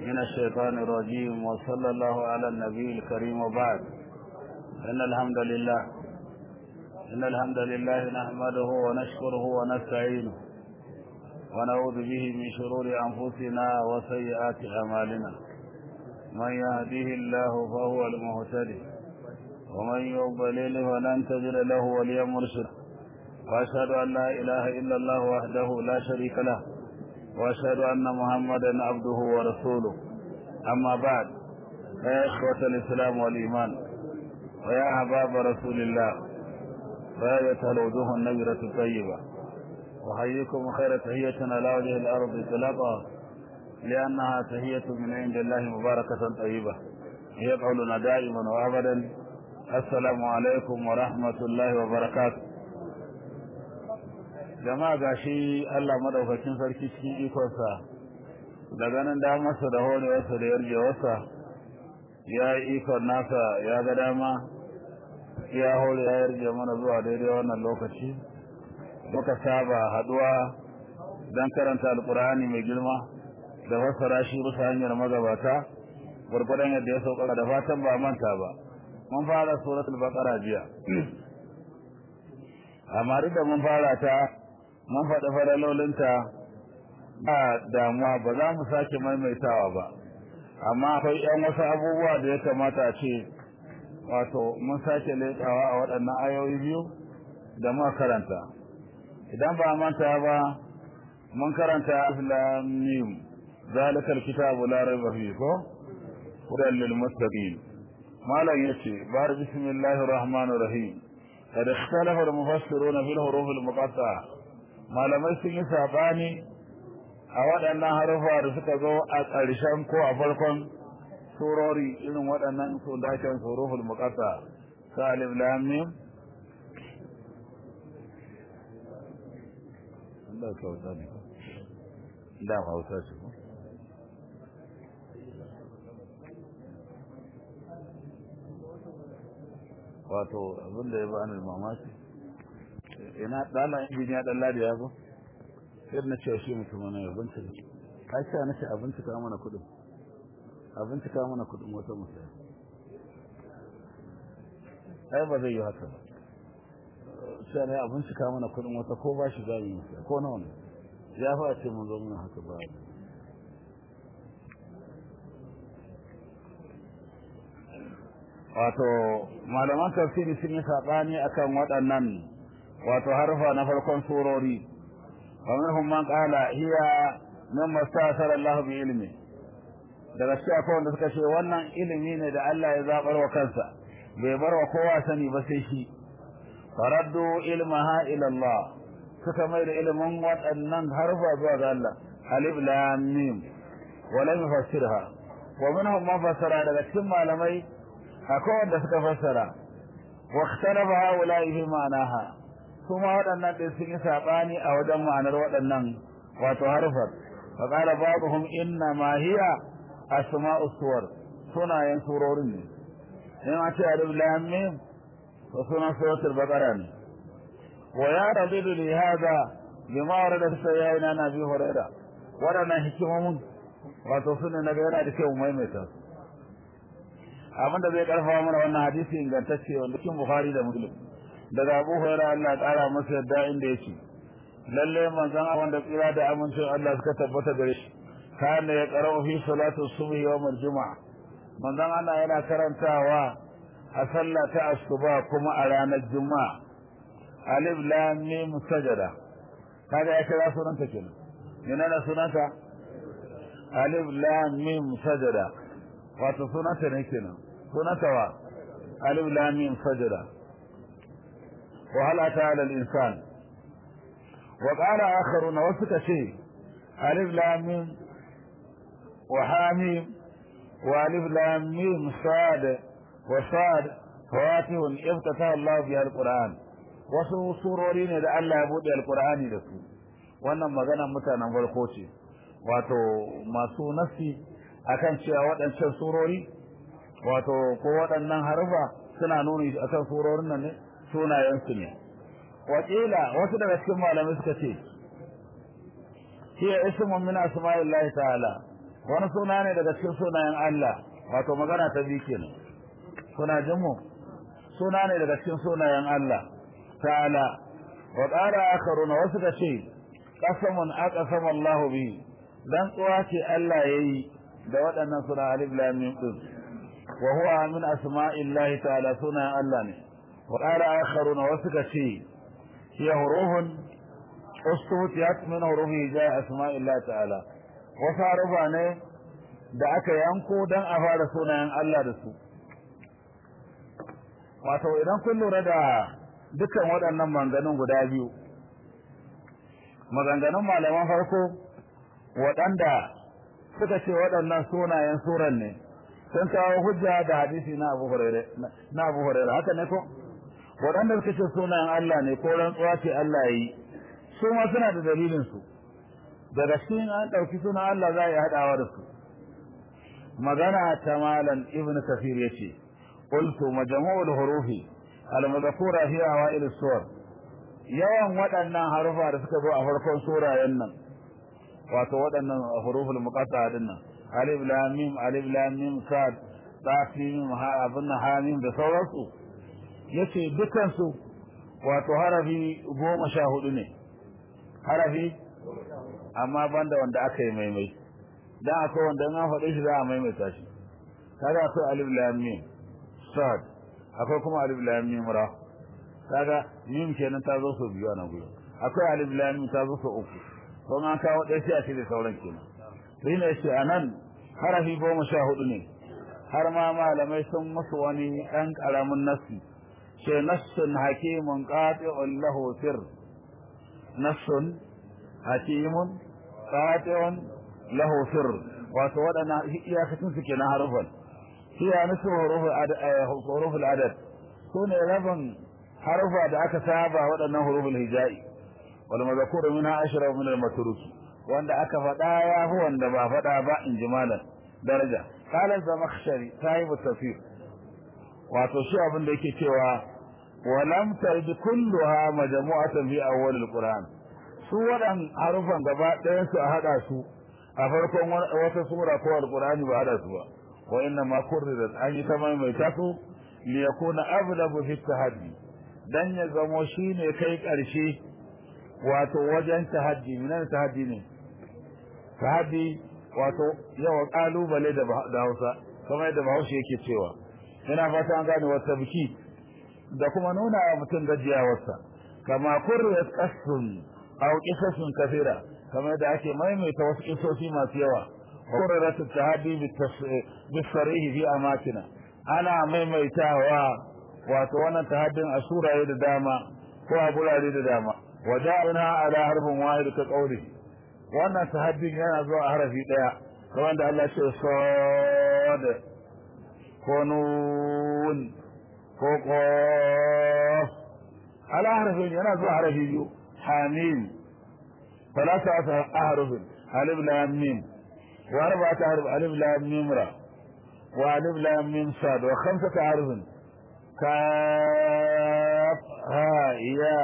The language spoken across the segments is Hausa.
من الشيطان الرجيم وصلى الله على النبي الكريم وبعد إن الحمد لله إن الحمد لله نحمده ونشكره ونستعينه ونعوذ به من شرور أنفسنا وسيئات أعمالنا من يهديه الله فهو المهتدي ومن يضلل فلن تجد له وليا مرشدا وأشهد أن لا إله إلا الله وحده لا شريك له وأشهد أن محمدا عبده ورسوله أما بعد يا إخوة الإسلام والإيمان ويا أحباب رسول الله فهذه الوجوه النبرة الطيبة أحييكم خير تحية على وجه الأرض إطلاقا لأنها تحية من عند الله مباركة طيبة هي قولنا دائما وأبدا السلام عليكم ورحمة الله وبركاته jama'a gashi Allah madaukakin sarki cikin ikonsa da ganin damarsa da horewarsa da yarjewarsa ya yi ikon nasa ya ga dama ya hore ya yarje mana zuwa daidai wannan lokaci muka saba haduwa don karanta alkur'ani mai girma da fassara shi bisa hanyar magabata gwargwadon yadda ya sauka da fatan ba manta ba mun fara suratul baqara jiya amma duk da mun fara ta mun faɗi faralolinta ba damuwa ba za mu sake maimaitawa ba amma akwai yan wasu abubuwa da ya kamata a ce wato mun sake leƙawa a waɗannan ayoyi biyu da muka karanta idan ba manta ba mun karanta islamim ذلك الكتاب لا ريب فيه هدى للمتقين malam yace bar bismillahir rahmanir rahim kada ikhtalafa al-mufassiruna fil huruf al-muqatta'a malamai sun yi sabani a waɗannan harufa da suka zo a ƙarshen ko a farkon surori irin waɗannan su da ake huruful muqatta'a sa alif lam mim Allah ka wata ne da hausa shi ko wato abin da ya bani mamaki ina dala injiniya dan ladi ya zo sai na ce shi mutum ne ya bincika ai sai na ce abinci ka mana kudin abinci ka mana kudin wata musaya ai ba zai yi haka ba sai ne abinci ka mana kudin wata ko ba shi zai yi ko nawa ne ya fa ce mun zo muna haka ba wato malaman tafsiri sun yi sabani akan waɗannan wato harfa na farkon surori wa minhum man qala hiya mimma sa'ala Allah bi ilmi daga cikin akwai wanda suka ce wannan ilimi ne da Allah ya zabar wa kansa bai bar wa kowa sani ba sai shi faraddu ilmaha ila Allah suka mai da ilimin waɗannan harfa zuwa ga Allah alif lam mim wa lam yufassirha wa minhum man fassara daga cikin malamai akwai wanda suka fassara wa ikhtalafa haula'i fi ma'anaha kuma waɗannan ɗin sun yi saɓani a wajen ma'anar waɗannan wato harfar fa qala ba'dhum inna ma hiya asma'u suwar sunayen surorin ne in a ce alif lam mim to sunan suratul baqara ne wa ya radidu li hada bima warada fi sayyidina nabi hurairah waɗannan hikimomin wato sunan na ga yana da kyau maimaita su abin da zai karfafa mana wannan hadisi ingantacce wanda cikin Bukhari da Muslim daga Abu Hurairah Allah ya kara masa yadda inda yake lalle manzon Allah da tsira da amincin Allah suka tabbata gare shi kana ya qara'u fi salatu subhi yawm al-jum'a manzon Allah yana karantawa a sallah ta asuba kuma a ranar juma'a alif lam mim sajada kaga ya kira sunanta kenan menene sunanta alif lam mim sajada wato sunanta ne kenan sunanta wa alif lam mim sajada wa hal ata ala al insan wa qala akharuna wasu kace alif lam mim wa hamim wa alif lam mim sad wa sad fawatihun iftata Allah bi al-Qur'an wasu surori ne da Allah ya bude al-Qur'ani da su wannan magana mutanen farko ce wato masu nasi akan cewa waɗancan surori wato ko waɗannan harfa suna nuni akan surorin nan ne sunayensu ne wakila wasu daga cikin malamai suka ce hiya ismun min asma'illahi ta'ala wani suna ne daga cikin sunayen Allah wato magana ta biyu kenan kuna jin mu suna ne daga cikin sunayen Allah ta'ala wa qala akharuna wasu da ce qasamun aqsama Allah bi dan tsuwa ce Allah yayi da waɗannan suna alif lam mim din wa huwa min asma'illahi ta'ala sunayen Allah ne wa qala akharuna wasu da ce hiya hurufun ustutiyat min hurufi ja asma'illahi ta'ala wasu harufa ne da aka yanko don a fara sunayen Allah da su wato idan kun lura da dukkan waɗannan maganganun guda biyu maganganun malaman farko waɗanda suka ce waɗannan sunayen suran ne sun kawo hujja da hadisi na Abu na Abu Hurairah haka ne ko waɗanda suka ce sunayen Allah ne ko rantsuwa ce Allah yi su ma suna da dalilin su daga cikin an ɗauki sunan Allah za a yi haɗawa da su magana ta malam ibn kafir yace qultu majmu'ul hurufi al-madhkura fi awail as-suwar yawan waɗannan harufa da suka zo a farkon surayen nan wato waɗannan huruful muqatta'a din nan alif lam mim alif lam mim sad ta mim ha abun hamim da sauransu yace dukan su wato harafi goma sha hudu ne harafi amma banda wanda aka yi maimai dan akwai wanda an faɗe shi za a maimaita shi kaga akwai alif lam mim sad akwai kuma alif lam mim ra kaga mim kenan ta zo so biyu a nan gurin akwai alif lam mim ta zo so uku don an kawo ɗaya sai a cire sauran kenan to ina ce anan harafi goma sha hudu ne har ma malamai sun musu wani ɗan ƙaramin nassi ce nassun hakimun qati'un lahu sir nassun hakimun qati'un lahu sir wato waɗannan iyakacin su kenan harufan hiya nasu huruful adad sune rabin harufa da aka saba waɗannan huruful hijai wal mazkuru minha ashra min al matruk wanda aka faɗa ya fi wanda ba faɗa ba in ji malam daraja qala zamakhshari sahibu tafsir wato shi abin da yake cewa walam tarbi kulluha majmu'atan fi awwal al qur'an su waɗan harufan gaba ɗayan su a haɗa su a farkon wata sura ko alqur'ani ba hada su ba wa inna ma kurridat an yi ta maimaita su li yakuna ablagu fi tahaddi dan ya zamo shine kai karshe wato wajen tahaddi minan tahaddi ne tahaddi wato yawa kalubale da da Hausa kamar yadda Bahaushe yake cewa ina fata an gane wata biki da kuma nuna wa mutum gajiyawarsa kama kurriyat qassun aw qisasun kathira kamar da ake maimaita wasu kisoshi masu yawa qurrat at-tahaddi bis-sarih fi amatina ana maimaitawa wato wannan tahaddin a suraye da dama ko a gurare da dama waja'ina ala harfin wahid ka qawli wannan tahaddin yana zuwa a harafi daya kamar da Allah ya ce sad ko nun ko qaf ala harfin yana zuwa harafi biyu hamim ثلاثة أحرف ألف لام ميم وأربعة أحرف ألف لام ميم را وألف لام ميم صاد وخمسة أحرف كاف ها يا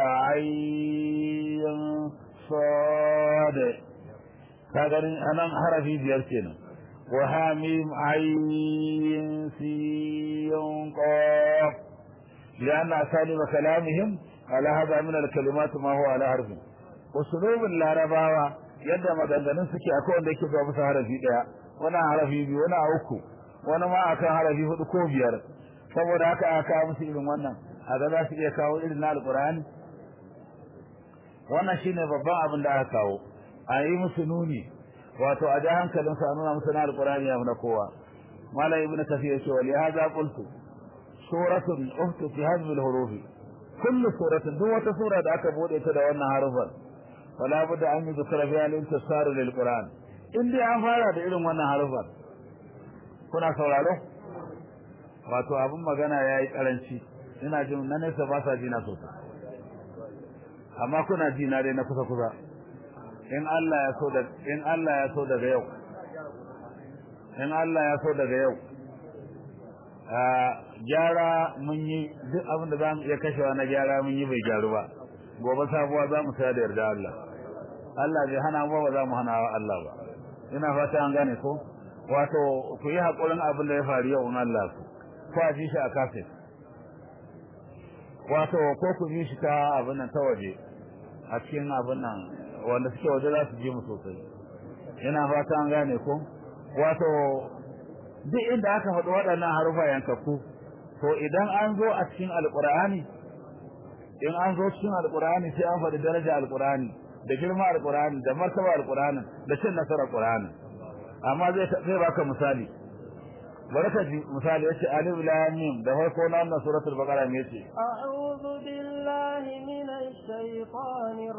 عين صاد هذا أنا حرفي بيرتنا وهاميم عين سين قاف لأن أساليب كلامهم على هذا من الكلمات ما هو على حرف usulubin larabawa yadda maganganun suke akwai wanda yake zuwa musu harafi daya wani harafi biyu wani a uku wani ma akan harafi hudu ko biyar saboda haka aka kawo musu irin wannan a ga za su iya kawo irin na alkur'ani wannan shine babban abin da aka kawo a yi musu nuni wato a ja hankalin su a nuna musu na alkur'ani ya na kowa malam ibn kafir yace wali hadha qultu suratun uhtu fi hadhihi al-hurufi kullu suratin duk wata sura da aka bude ta da wannan harufan wala budda an yi zikra fi al-intisar lil qur'an in dai an fara da irin wannan harufan kuna sauraro wato abin magana yayi karanci ina jin na nesa ba sa jina sosai amma kuna ji na dai na kusa kusa in Allah ya so da in Allah ya so daga yau in Allah ya so daga yau gyara mun yi duk abin da za mu iya kashewa na gyara mun yi bai gyaru ba gobe sabuwa za mu saya da yarda Allah Allah bai hana mu ba za mu hana wa Allah ba ina fata an gane ko wato ku yi haƙurin abin da ya faru yau in Allah ku ko a ji shi a kafin wato ko ku ji shi ta abin nan ta waje a cikin abin nan wanda suke waje za su ji mu sosai ina fata an gane ko wato duk inda aka faɗi waɗannan harufa yankakku to idan an zo a cikin alƙur'ani in an zo cikin alƙur'ani sai an faɗi daraja alƙur'ani da girma alƙur'ani da martaba alƙur'ani da cin nasarar alƙur'ani amma zai zai baka misali bari ka ji misali yace alif lam mim da farko na wannan suratul baqara me yace a'udhu billahi minash shaitanir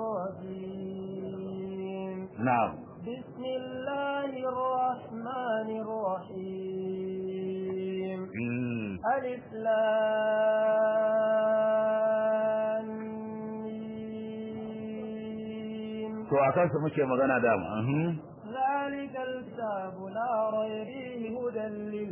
rajim na'am bismillahir rahmanir rahim alif lam mim to akan su muke magana da mu ذلك الكتاب لا ريب فيه هدى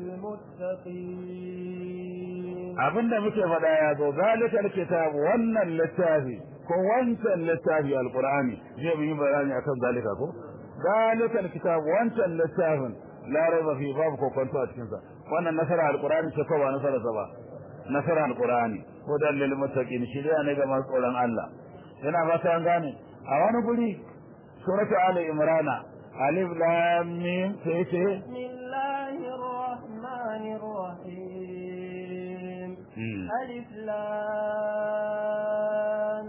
للمتقين abinda muke faɗa ya zo zalika alkitab wannan littafi ko wancan littafi alqur'ani zai yi bayani akan zalika ko zalika alkitab wancan littafin la raiba fi babu ko kwanto a cikin sa wannan nasara alqur'ani ce ko ba nasara sa ba nasara alqur'ani hudan lil muttaqin shiriya ne ga masu tsoron Allah yana fata an gane a wani guri suratu ali imrana alif lam mim sai ce bismillahir rahmanir rahim alif lam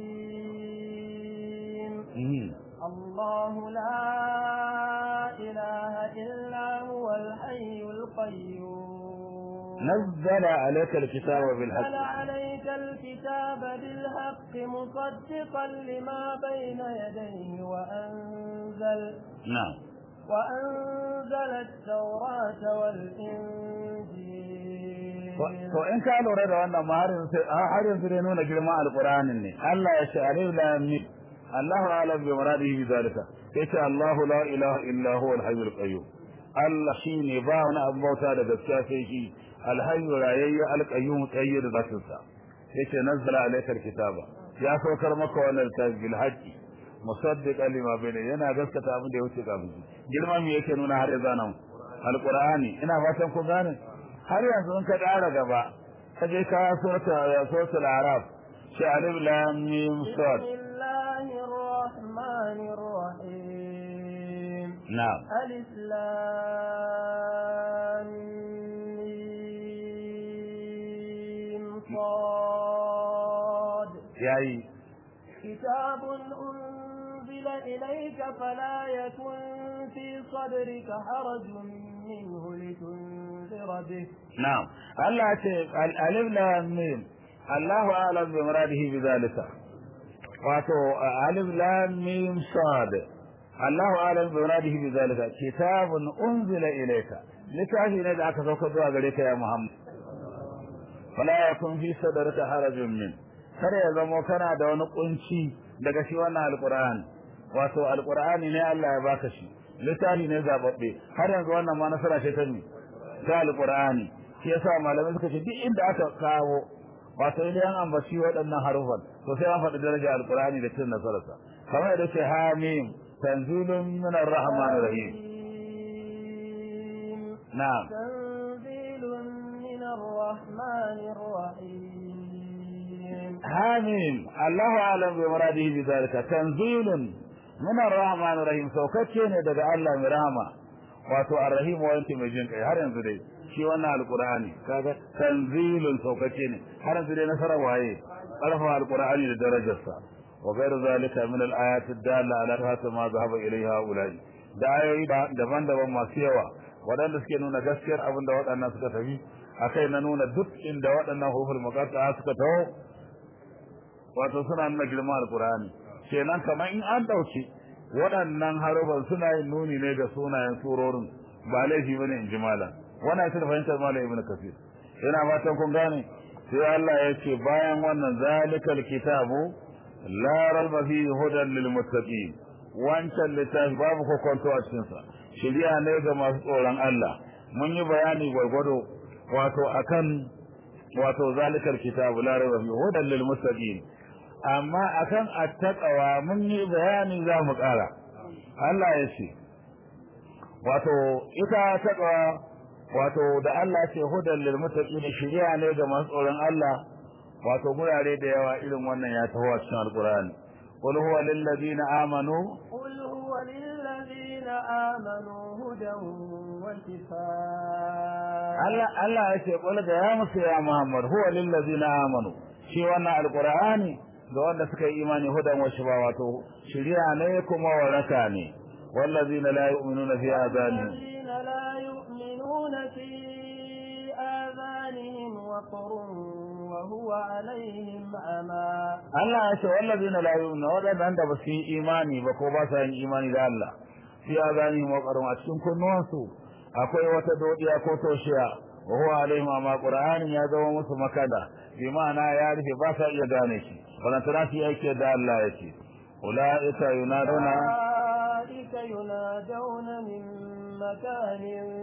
mim الله لا إله إلا هو الحي القيوم نزل عليك الكتاب بالحق نزل عليك الكتاب بالحق مصدقا لما بين يديه وأنزل نعم وأنزل التوراة والإنجيل to in ka lura da wannan ma har yanzu har yanzu dai nuna girman alqur'anin ne Allah ya ce alif lam mim Allahu a'lam bi muradihi bi zalika yace Allahu la ilaha illa huwa al-hayyul qayyum Allah shine ba wani abu bauta da gaskiya sai shi al-hayyu rayayya al-qayyum tsayyid zatinsa yace nazzala alayka al-kitaba ya saukar maka wannan littafi bil haqqi musaddiqan lima bayna yana gaskata abin da ya wuce kafin girma me yake nuna har yanzu nan alqur'ani ina fatan ku gane har yanzu in ka ƙara gaba ka je ka surata ya suratul araf shi alif lam mim sad بسم الله الرحمن الرحيم na'am ألف لام ميم صاد yayi كتاب أنزل إليك فلا يكن في صدرك حرج منه لتنذر به na'am Allah ce al alif lam mim Allahu a'lam bi muradihi bi zalika wato alif lam mim sad Allahu a'lam bi muradihi bi zalika kitabun unzila ilayka littafi ne da aka sauka zuwa gare ka ya Muhammad fala yakun fi sadrika harajun min kada ya zamo kana da wani kunci daga shi wannan alqur'ani wato alqur'ani ne Allah ya baka shi littafi ne zababbe har yanzu wannan ma nasara ce ta ni ta alqur'ani shi yasa malamai suka ce duk inda aka kawo wato idan an ambaci waɗannan harufan to sai an faɗi daraja alqur'ani da cin nasararsa kamar yadda ce hamim tanzilun min arrahmanir rahim ميم. na'am تنزيل من الرحمن الرحيم hamim Allahu a'lam bi muradihi bi zalika tanzilun min arrahmanir rahim saukacce ne daga Allah mai rahama wato arrahim wanda mai jin kai har yanzu dai shi wannan alqur'ani kaga tanzilun saukacce ne har yanzu dai nasara waye arfa alqur'ani da darajarsa wa ghayr zalika min alayat ad-dalla ala hatta ma zahaba ilayha ulai da ayoyi daban-daban masu yawa waɗanda suke nuna gaskiyar abin da waɗannan suka tafi akai na nuna duk inda waɗannan hufur muqatta suka taho wato suna nuna girman alkur'ani kenan kamar in an dauki waɗannan harufan suna yin nuni ne ga sunayen surorin ba laifi bane in ji malam wannan ita da fahimtar malam ibnu kafir yana fatan kun gane sai Allah ya ce bayan wannan zalikal kitabu la raiba fihi hudan lil muttaqin wancan littafi babu kokonto a cikin sa shiriya ne ga masu tsoron Allah mun yi bayani gwargwado wato akan wato zalikal kitabu la raiba fihi hudan lil muttaqin amma akan attaqwa mun yi bayani za mu ƙara Allah ya ce wato ita taqwa wato da Allah ce hudan lil muttaqin shiriya ne ga masu tsoron Allah wato gurare da yawa irin wannan ya taho a cikin alqur'ani qul huwa lil ladina amanu قل هو للذين آمنوا هدى وشفاء Allah Allah ya ce qul ga ya musu ya Muhammad huwa lil ladina amanu shi wannan alqur'ani ga wanda suka yi imani hudan wa shifa wato shiriya ne kuma waraka ne wallazina la yu'minuna fi adanihim الذين لا يؤمنون في آذانهم وقر وهو عليهم أما Allah ya ce wallazina la yu'minuna wadanda ba su yi imani ba ko ba sa yin imani da Allah fi adanihim wa qarun a cikin kunnuwansu akwai wata dodiya ko toshiya wa huwa alaihim amma qur'ani ya zama musu makada bi ma'ana ya rufe ba sa iya gane shi balantana su yi aiki da Allah ya ce ulaika yunaduna أولئك ينادون من مكان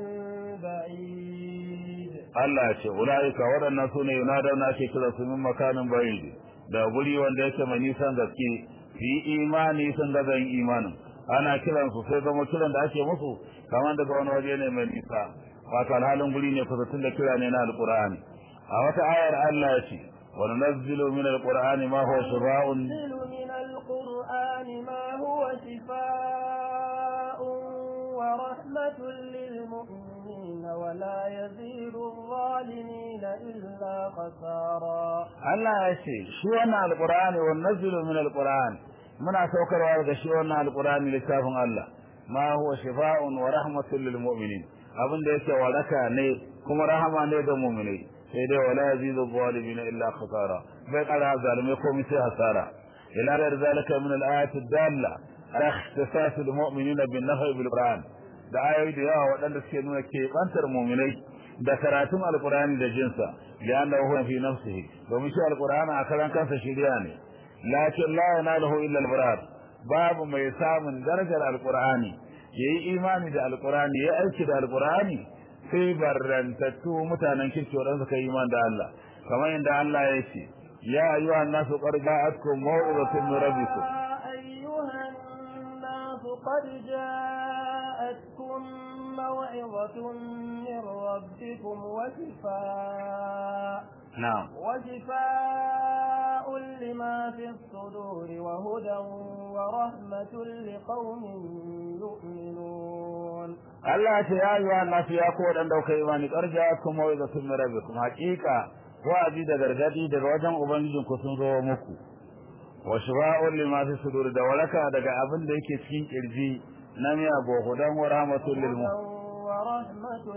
بعيد Allah ya ce ulaika waɗannan sune yunaduna ake kira su min makanin bayid da guri wanda yake mai nisan gaske fi imani sun ga zan imanin ana kiran su sai zama kiran da ake musu kamar daga wani waje ne mai nisa wato alhalin guri ne kusa da kira ne na alqur'ani a wata ayar Allah ya ce wa nunazzilu min alqur'ani ma huwa shifaa'un ننزل من القرآن ما هو شفاء ورحمة للمؤمنين ولا يزيد الظالمين إلا خسارا Allah ya ce shi wannan alqur'ani wa nunazzilu min alqur'an muna saukarwa daga shi wannan alqur'ani littafin Allah ma huwa shifaa'un wa rahmatun lil mu'minin abin da yake waraka ne kuma rahama ne ga mu'minai sai dai wala yazidu zalimin illa khasara bai kara zalimai komai sai hasara ila da zalika min al-ayat ad-dalla ala ikhtisas al-mu'minina bin nafi bil qur'an da ayoyi da yawa waɗanda suke nuna keɓantar mu'minai da karatun alqur'ani da jinsa lianna huwa fi nafsihi domin shi alqur'ani a karan kansa shiriya ne lakin la yanaluhu illa al-barar babu mai samun darajar alqur'ani yayi imani da alqur'ani yayi aiki da alqur'ani sai barrantattu mutanen kirki wadanda suka yi iman da Allah kamar yadda Allah ya ce ya ayyuha nasu qad ja'atkum maw'izatun min rabbikum أيها الناس قد جاءتكم موعظة من ربكم وشفاء na'am وشفاء لما في الصدور وهدى ورحمة لقوم يؤمنون Allah ya ce ya ayyuha nasu ya ku wadanda kuka yi imani qad ja'atkum maw'izatun min rabbikum haqiqa wa'azi da gargadi daga wajen ubangijinku sun zo muku wa shifa'un lima fi sudur da waraka daga abin da yake cikin kirji na miya gohudan wa rahmatul lil mu'minin ورحمة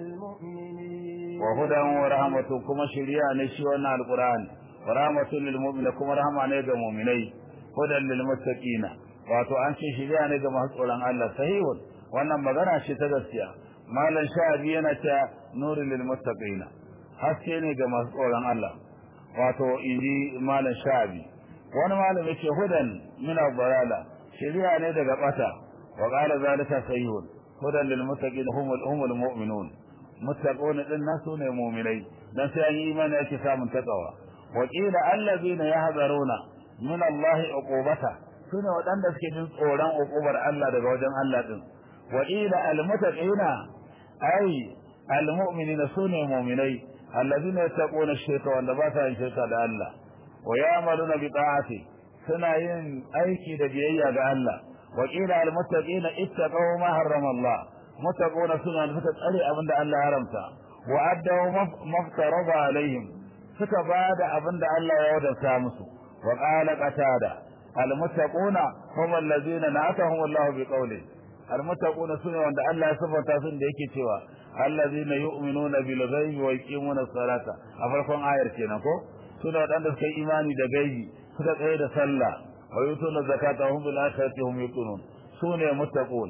للمؤمنين wa hudan wa rahmatu kuma shiriya ne shi wannan alqur'ani wa rahmatul lil mu'minin kuma rahma ne ga mu'minai hudan lil muttaqina wato an ce shiriya ne ga masu tsoron Allah sahihun wannan magana ce ta gaskiya malam sha'abi yana ta nurul lil muttaqina haske ne ga masu tsoron Allah wato inji malam sha'abi wani malam yace hudan min al-dalala shiriya ne daga bata wa qala zalika sahihun hudan lil muttaqin humul humul mu'minun muttaquna din nasu ne mu'minai dan sai an yi imani ake samun takawa wa qila allazina yahzaruna min Allah uqubata sune wadanda suke jin tsoron uqubar Allah daga wajen Allah din wa qila al muttaqina ay al mu'minina sune mu'minai allazina yattaquna ash-shirka wanda ba sa yin shirka da Allah wa ya'maluna bi ta'ati suna yin aiki da biyayya ga Allah وقيل المتقين اتقوا ما حرم الله متقون سنة suka tsare abin da Allah ya haramta wa addaw maftarada alaihim suka bada abin da Allah ya wadanta musu wa qala qatada almuttaquna hum allazina na'atahum Allah bi qawli almuttaquna sune wanda Allah ya sifanta sun da yake cewa allazina yu'minuna bil ghaibi wa yuqimuna as-salata a farkon ayar kenan ko sune wadanda suka yi imani da gaibi suka tsaye da sallah ويؤتون الزكاة وهم بالآخرة هم يوقنون سوني متقون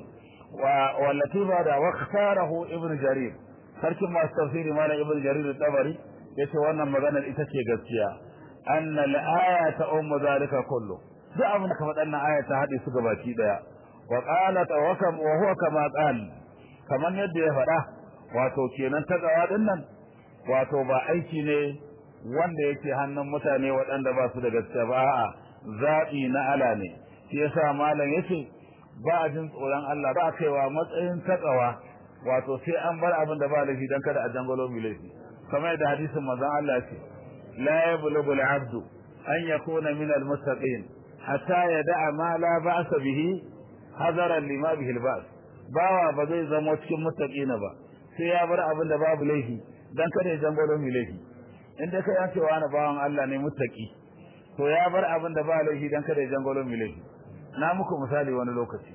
والتي بعد واختاره ابن جرير sarkin masu tafsiri malam ibn jarir al-tabari yace wannan maganar ita ce gaskiya anna al-ayata ummu zalika kullu duk abin da ka faɗa nan aya ta hade su gabaki daya wa qala tawakkam wa huwa kama qal kaman yadda ya faɗa wato kenan ta gawa din nan wato ba aiki ne wanda yake hannun mutane waɗanda ba su da gaskiya ba a'a zaɓi na ala ne shi yasa malam yace ba a jin tsoron Allah ba a kaiwa matsayin takawa wato sai an bar abin da ba laifi dan kada a jangalo mai laifi kamar yadda hadisin manzon Allah ce la yablughu al-'abdu an yakuna min al-muttaqin hatta yada'a ma la ba'sa bihi hadaran lima bihi al-ba's bawa ba zai zama cikin muttaqina ba sai ya bar abin da babu laifi dan kada ya jangalo mai laifi in dai kai ce wani bawan Allah ne muttaqi to ya bar abin da ba laifi dan kada ya jangalo mai laifi na muku misali wani lokaci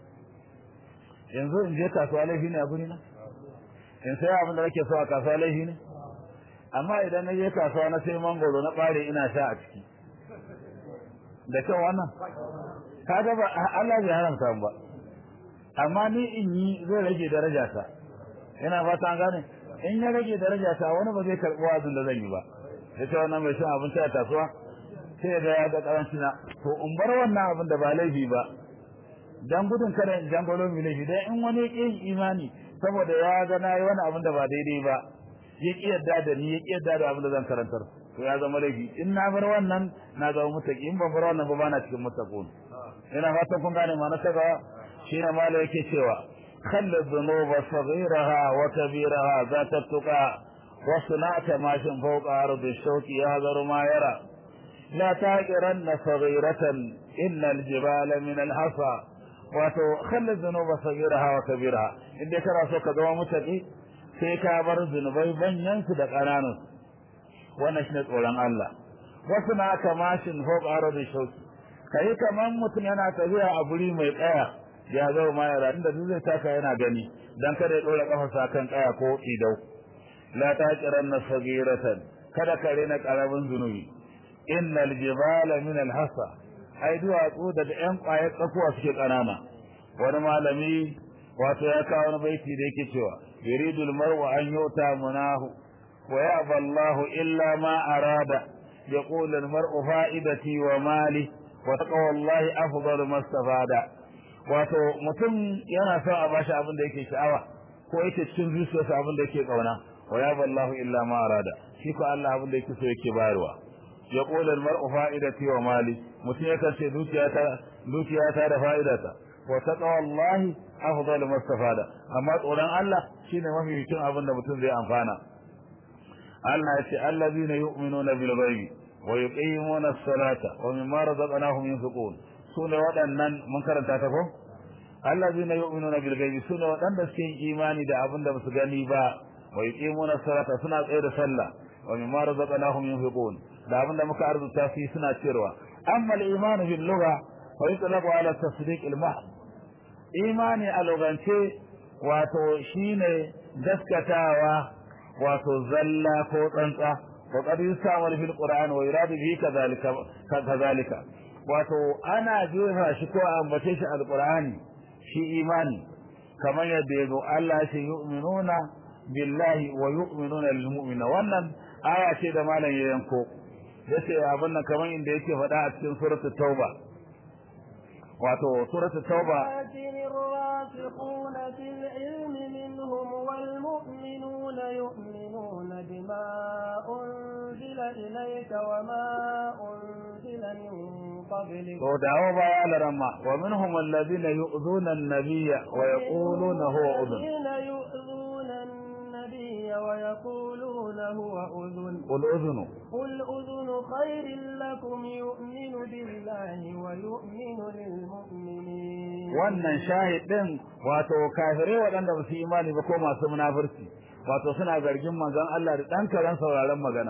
yanzu in je kasuwa laifi ne a guri na in sai abin da nake so a kasuwa laifi ne amma idan na je kasuwa na sai mangoro na bare ina sha a ciki da kyau wannan kaga ba Allah bai haramta ba amma ni in yi zai rage daraja ta ina fata an gane in ya rage daraja ta wani ba zai karɓi wazin da zan yi ba ya ce wannan mai shan abinci a kasuwa sai ga ya ga karanci na to in bar wannan abin da ba laifi ba dan gudun kada in jangolo mi laifi dan in wani ya imani saboda ya ga na yi wani abin da ba daidai ba ya ki yadda da ni ya ki yadda da abin da zan karantar to ya zama laifi in na bar wannan na zama mutaki in ban bar wannan ba ba na cikin mutakun ina fatan kun gane ma na saka shi ne mala yake cewa خل الذنوب صغيرها وكبيرها ذات التقى وصنعت ماش فوق أرض الشوك يهذر ما يرى لا تاجرن صغيرة إن الجبال من الحصى وخل الذنوب صغيرها وكبيرها إن كرا سوك دوا متقي sai ka bar zunubai banyan su da ƙananun wannan shine tsoron Allah wasu na kamashin fawq ardi shauki kai kaman mutum yana tafiya a guri mai tsaya ya zo ma yara inda duk zai taka yana gani dan kada ya dora kafarsa kan kaya ko idau la taqiranna sagiratan kada ka rena karamin zunubi innal jibala min alhasa ai duwatsu da yan kwayar tsakuwa suke kanana wani malami wato ya kawo wani baiti da yake cewa yuridu almar'u an yuta munahu wa ya'ba Allahu illa ma arada yaqulu almar'u fa'idati wa mali wa taqwa Allahi afdalu mastafada wato mutum yana son a bashi abin da yake sha'awa ko yake cikin zuciyarsa abin da yake kauna wa ya ballahu illa ma arada shi ko Allah abin da yake so yake bayarwa ya qula al mar'u fa'idati wa mali mutum yakan ce dukiyata dukiyata da fa'idata wa taqwa Allah afdal mastafada amma tsoron Allah shine mafi cikin abin da mutum zai amfana Allah ya ce allazina yu'minuna bil ghaibi wa yuqimuna as-salata wa mimma razaqnahum yunfiqun sune waɗannan mun karanta ta ko allazina yu'minuna bil ghaibi sune waɗanda suke yin imani da abin da basu gani ba wa yuqimuna as-salata suna tsaye da sallah wa mimma razaqnahum yunfiqun da abin da muka arzuta su suna cewa amma al-iman bil lugha fa yutlaqu ala tasdiq al-mahd imani a lugance wato shine gaskatawa wato zalla ko tsantsa wa qad yusamar fil qur'an wa yuradu bihi kadhalika kadhalika wato ana jefa shi ko ambace shi alqur'ani shi imani kamar yadda yazo Allah shi yu'minuna billahi wa yu'minuna lil mu'mina wannan aya ce da malam ya yanko yace abin nan kamar inda yake faɗa a cikin suratul tauba wato suratul tauba الراسخون في العلم منهم والمؤمنون يؤمنون بما أنزل إليك وما أنزل من قبلك to dawo baya alaramma wa minhum alladhina yu'dhuna an-nabiyya wa yaquluna huwa udhun الذين يؤذون النبي ويقولون هو أذن qul udhunu قل أذن خير لكم يؤمن بالله ويؤمن للمؤمنين wannan shahid din wato kafirai waɗanda ba su yi imani ba ko masu munafurci wato suna zargin manzon Allah da dan karan sauraron magana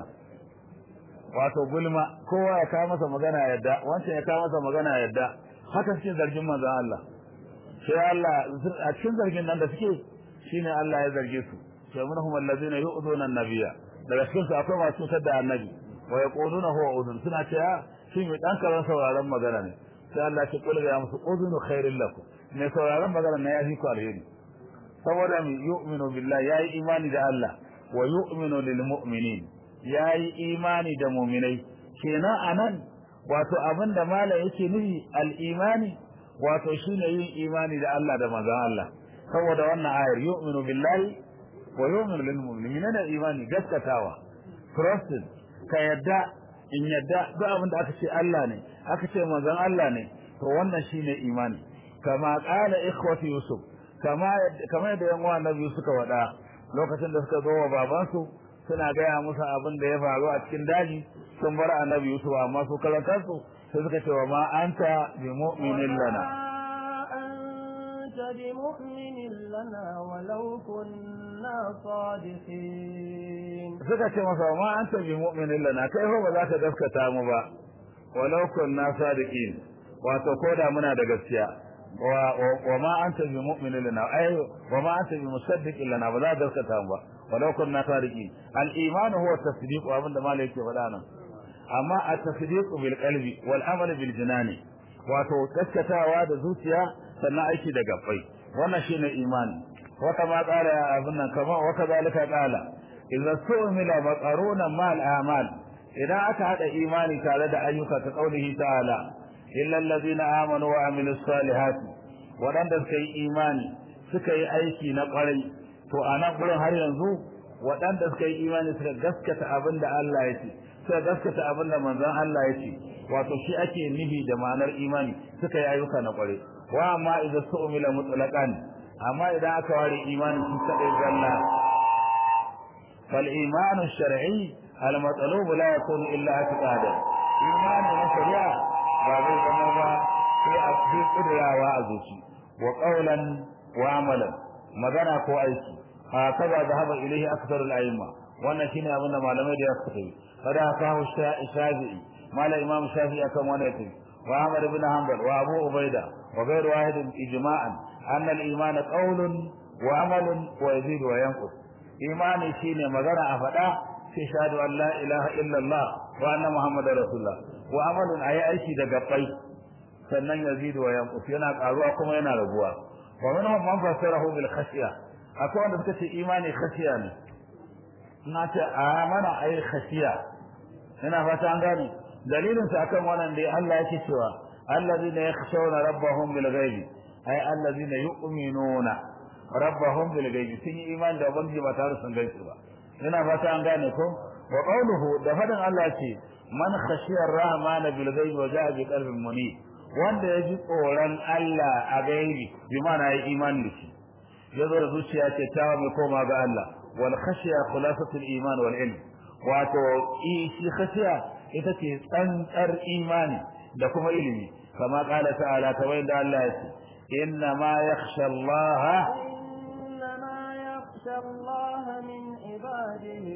wato gulma kowa ya kawo masa magana yadda wancan ya kawo masa magana yadda haka suke zargin manzon Allah sai Allah a cikin zargin nan da suke shine Allah ya zarge su sai munhum allazina yu'duna an-nabiyya daga cikin su akwai masu cutar da annabi wa yaquluna huwa udhun suna cewa shi mai dan karan sauraron magana ne sai Allah ya kula ga musu udhunu khairil lakum ne sauraron magana ne ya fi ku alheri saboda mu yu'minu billahi yayi imani da Allah wa yu'minu lil mu'minin yayi imani da mu'minai kenan anan wato abinda malam yake nufi al imani wato shine yin imani da Allah da manzon Allah saboda wannan ayar yu'minu billahi wa yu'minu lil mu'minina imani gaskatawa trusted ka yadda in yadda duk abin da aka ce Allah ne aka ce manzon Allah ne to wannan shine imani kama qala ikhwati yusuf kama kama da yan uwan nabi suka wada lokacin da suka zo wa babansu suna gaya musu abin da ya faru a cikin daji sun bar annabi yusuf amma su kalantarsu sai suka ce wa ma anta bi mu'minin lana أنت بمؤمن لنا ولو كنا صادقين suka ce masa ma anta bi mu'minin lana kai fa ba za ka gaskata mu ba walau kunna sadiqin wato koda muna da gaskiya wa wa ma anta bi mu'minin lana ay wa ma anta bi musaddiqin lana ba za ka gaskata mu ba walau kunna sadiqin al iman huwa tasdiq wa abinda malai yake faɗa nan amma at tasdiq bil qalbi wal amal bil jinani wato gaskatawa da zuciya sannan aiki da gabbai wannan shine imani wata ma tsara abin nan kamar wata zalika qala idza su'mila maqaruna mal a'mal idan aka hada imani tare da ayyuka ta qaulihi ta'ala illa allazina amanu wa amilus salihati wadanda suka yi imani suka yi aiki na kwarai to anan gurin har yanzu wadanda suka yi imani suka gaskata abinda Allah ya ce suka gaskata abinda manzon Allah ya ce wato shi ake nihi da ma'anar imani suka yi ayyuka na kwarai wa amma idza su'mila mutlaqan amma idan aka ware imani shi kadai zalla فالإيمان الشرعي المطلوب لا يكون إلا اعتقادا إيمان الشريعة بعد ذنوبا في أصدي قدرة وأزوشي وقولا وعملا مغنى كو أيكي هكذا ذهب إليه أكثر الأئمة وأن شيني أبونا معلمة دي أكثر فدا أكاه الشافعي ما لا إمام الشافعي أكام ونأتي وعمر بن حنبل وأبو عبيدة وغير واحد إجماعا أن الإيمان قول وعمل ويزيد وينقص imani shine magana a faɗa sai shahadu an la ilaha illallah wa anna muhammadar rasulullah wa amalun ayi aiki da gabbai sannan yazidu wa yanqus yana karuwa kuma yana raguwa wa minhum man fassarahu bil khashiya akwai wanda suka ce imani khashiya ne na ce amana ayi khashiya ina fata an gane dalilin sa akan wannan dai Allah yake cewa allazina yakhshawna rabbahum bil ghaibi ay allazina yu'minuna rabbahum bil ghaibi sun yi imani da ubangiji ba tare sun gaisu ba ina fata an gane ko wa qawluhu da fadin Allah ce man khashiya ar-rahman bil ghaibi wa ja'a bi qalbin munib wanda ya ji tsoron Allah a gaibi bi mana yi imani da shi ya zo da zuciya ce ta mai koma ga Allah wal khashiya khulasatul iman wal ilm wato shi khashiya ita ce tsantsar imani da kuma ilimi kama kala ta'ala ta da Allah ya ce inna ma yakhsha Allah يخشى الله من عباده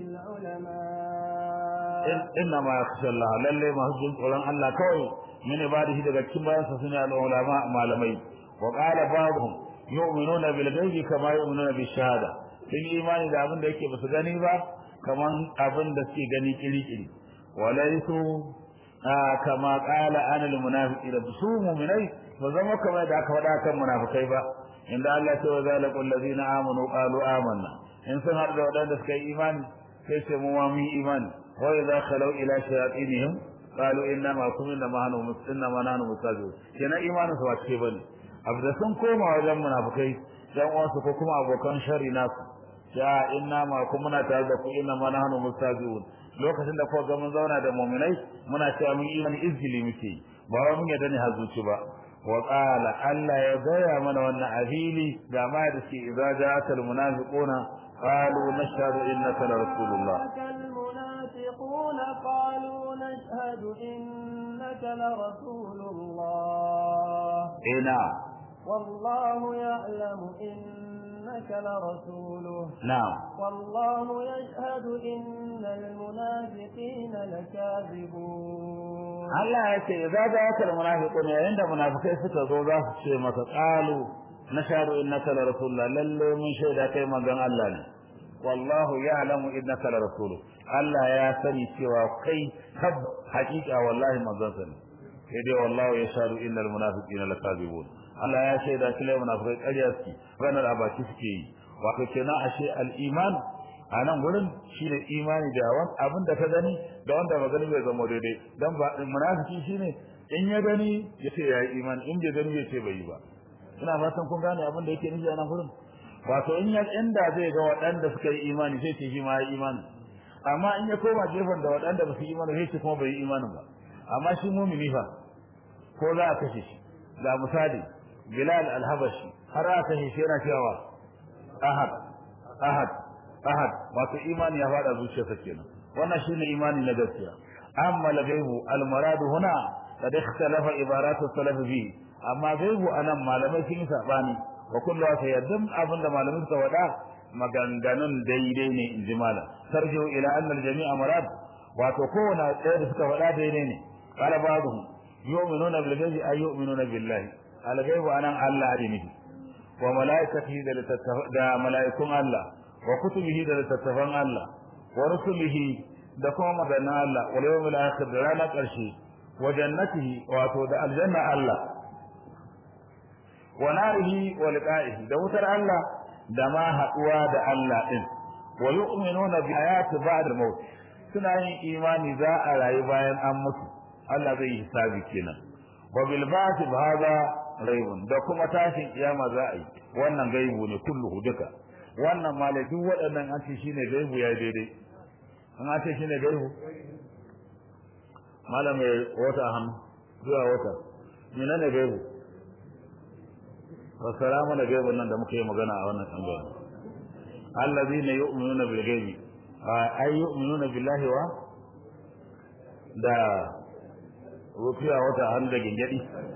العلماء إنما يخشى الله للي ما هجم قولان الله كوي من عباده daga cikin bayan sa sune al-ulama malamai wa qala ba'dhum yu'minuna bil ghaibi kama yu'minuna bis shahada sun imani da abin da yake basu gani ba kaman abin da suke gani kiri-kiri walaisu kama qala anil munafiqina su mu'minai ba zama kamar da aka faɗa kan munafikai ba inda Allah ce wa zalikul ladina amanu qalu amanna in sun har da wadanda suka yi imani sai ce mu ma mun imani wa idza khalu ila shayatinihim qalu inna ma kum inna ma nahnu mustinna ma nahnu mustajibun kenan imanin su ba ce bane abu da sun koma wajen munafikai dan uwansu ko kuma abokan shari nasu ya inna ma kum muna tare da ku inna ma nahnu mustajibun lokacin da kuka ga mun zauna da mu'minai muna cewa mun imani izgili muke ba wai mun yadda ne hazuci ba وقال ألا يضيع من وانا أهيلي جماعة إذا جاءت المنافقون قالوا نشهد إنك لرسول الله المنافقون قالوا نشهد إنك لرسول الله إيه نعم والله يعلم إنك لرسوله نعم والله يشهد إن المنافقين لكاذبون Allah ya ce idza ja'aka almunafiqun yayin da munafikai suka zo za su ce maka qalu nashhadu innaka la rasulullah lalle mun shaida kai manzon Allah ne wallahu ya'lamu innaka la rasulu Allah ya sani cewa kai tab hakika wallahi manzon sa ne sai dai wallahu yashhadu innal munafiqina lakazibun Allah ya shaida cewa munafikai ƙarya suke ranar abaki suke yi wato kenan ashe al-iman a nan gurin shine imani da wani abin da ka gani da wanda ba gani bai zama daidai dan ba munafiki shine in ya gani ya ce yayi imani in bai gani ya ce bai yi ba ina fatan kun gane abin da yake nufi a nan gurin wato in ya inda zai ga waɗanda suka yi imani sai ce shi ma ya imani amma in ya koma gefen da waɗanda ba su yi imani sai ce kuma bai yi imanin ba amma shi mumini fa ko za a kashe shi ga misali bilal al-habashi har aka shi yana cewa ahad ahad ahad wato imani ya fada zuciyarsa kenan wannan shine imani na gaskiya amma al-ghaibu al-murad huna qad ikhtalafa ibaratu salaf bi amma ghaibu anan malamai sun yi sabani wa kullu sayyidin abinda malamai suka wada maganganun daidai ne in ji malam sarjo ila anna al-jami'a murad wato kowane ɗaya da suka wada daidai ne qala ba'dhum yu'minuna bil ghaibi ay yu'minuna billahi al-ghaibu anan Allah ne wa malaikatihi da malaikun Allah wa kutubihi da littattafan Allah wa rusulihi da kuma maganin Allah wal yawmil akhir da ranar ƙarshe wa jannatihi wato da aljanna Allah wa narihi wa liqa'ihi da wutar Allah da ma haduwa da Allah din wa yu'minuna bi ayati ba'd al-maut suna yin imani za a rayu bayan an mutu Allah zai yi hisabi kenan wa bil ba'th hada raibun da kuma tashin kiyama za a yi wannan gaibu ne kulluhu duka wannan malai duk waɗannan an ce shine gaibu ya daidai an an ce shine gaibu malam mai wata hannu zuwa wata mina ne gaibu wasara mana gaibun nan da muka yi magana a wannan tambaya allazina yu'minuna bil ghaibi ay yu'minuna billahi wa da rufiya wata hannu da gingadi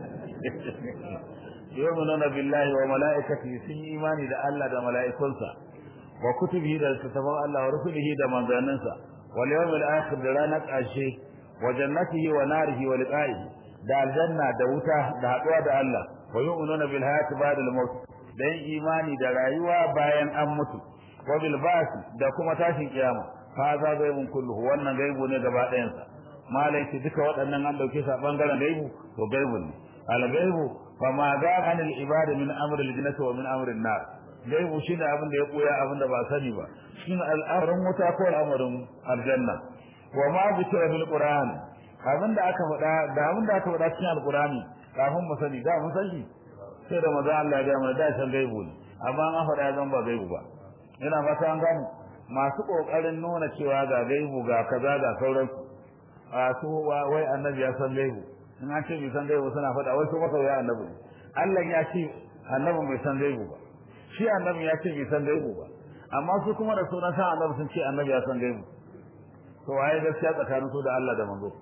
yu'minuna billahi wa malaikatihi sun yi imani da Allah da mala'ikunsa wa kutubihi da littattafan Allah wa rusulihi da manzanninsa wal yawmil akhir da ranar ƙarshe wa jannatihi wa narihi wa liqa'ihi da aljanna da wuta da haɗuwa da Allah wa yu'minuna bil hayati ba'da al maut da yin imani da rayuwa bayan an mutu wa bil ba'th da kuma tashin kiyama fa za gaibun kulluhu wannan gaibu ne gaba ɗayansa malai duka waɗannan an dauke su a bangaren gaibu to gaibu ne al gaibu fama ga anil ibada min amr al jannati wa min amr an nar gaibu shine abin da ya koya abin da ba sani ba shine al'amarin wuta ko al'amarin aljanna wa ma zikra fil qur'an abin da aka faɗa da abin da aka faɗa cikin alqur'ani kafin mu sani da mun sani sai da maza Allah ya ga mana da san gaibu ne amma an faɗa zan ba gaibu ba ina fata an gane masu kokarin nuna cewa ga gaibu ga kaza ga sauransu a su wai annabi ya san gaibu in an ce bai san gaibu suna faɗa wai su masa ya annabi Allah ya ce annabi bai san gaibu ba shi annabi ya ce bai san gaibu ba amma su kuma da sunan san annabi sun ce annabi ya san gaibu to waye gaskiya tsakanin su da Allah da manzo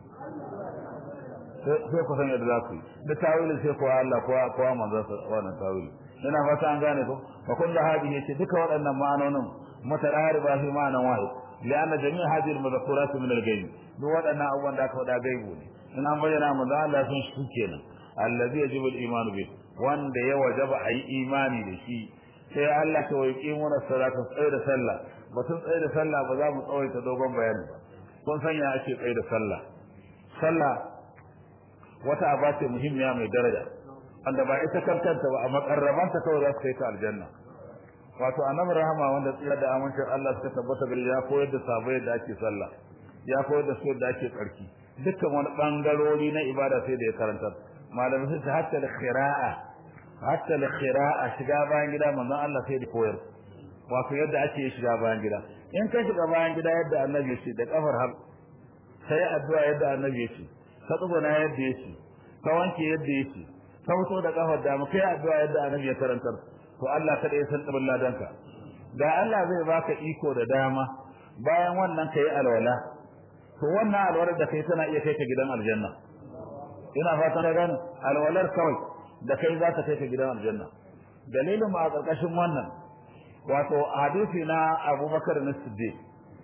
sai ku san yadda za ku yi da tawilin sai kuwa Allah kuwa kuwa manzo wannan tawili ina fata an gane ko fa kullu hadihi ce duka waɗannan ma'anonin mutarariba fi ma'anan wahid لأن جميع هذه المذكورات من الغيب duk waɗannan abubuwan da aka faɗa gaibu ne in an bayyana mu da Allah sun shi kenan allazi yajibu al-iman bi wanda ya wajaba ayi imani da shi sai Allah ta wai muna salata tsaye da sallah batun tsaye da sallah ba za mu tsawaita dogon bayani ba kun sanya ake tsaye da sallah sallah wata aba ce muhimmiya mai daraja wanda ba ita kantanta ba a makarrabanta kawai za su kai ta aljanna wato annabi rahama wanda tsira da amincin Allah suka tabbata gari ya koyar da sabai da ake sallah ya koyar da su da ake tsarki dukkan wani bangarori na ibada sai da ya karanta malamai sun ce hatta da khira'a hatta da khira'a shiga bayan gida manzon Allah sai da koyar wato yadda ake shiga bayan gida in ka shiga bayan gida yadda annabi ya ce da kafar har sai addu'a yadda annabi ya ce ka tsuguna yadda ya ce ka wanke yadda ya ce ka fito da kafar da mu kai addu'a yadda annabi ya karantar to Allah kada ya san tabin ladanka da Allah zai baka iko da dama bayan wannan kai alwala to wannan alwalar da kai tana iya kai ka gidan aljanna ina fatan ka gane alwalar kawai da kai za ta kai ka gidan aljanna dalilin ma a karkashin wannan wato hadisi na Abubakar na Siddiq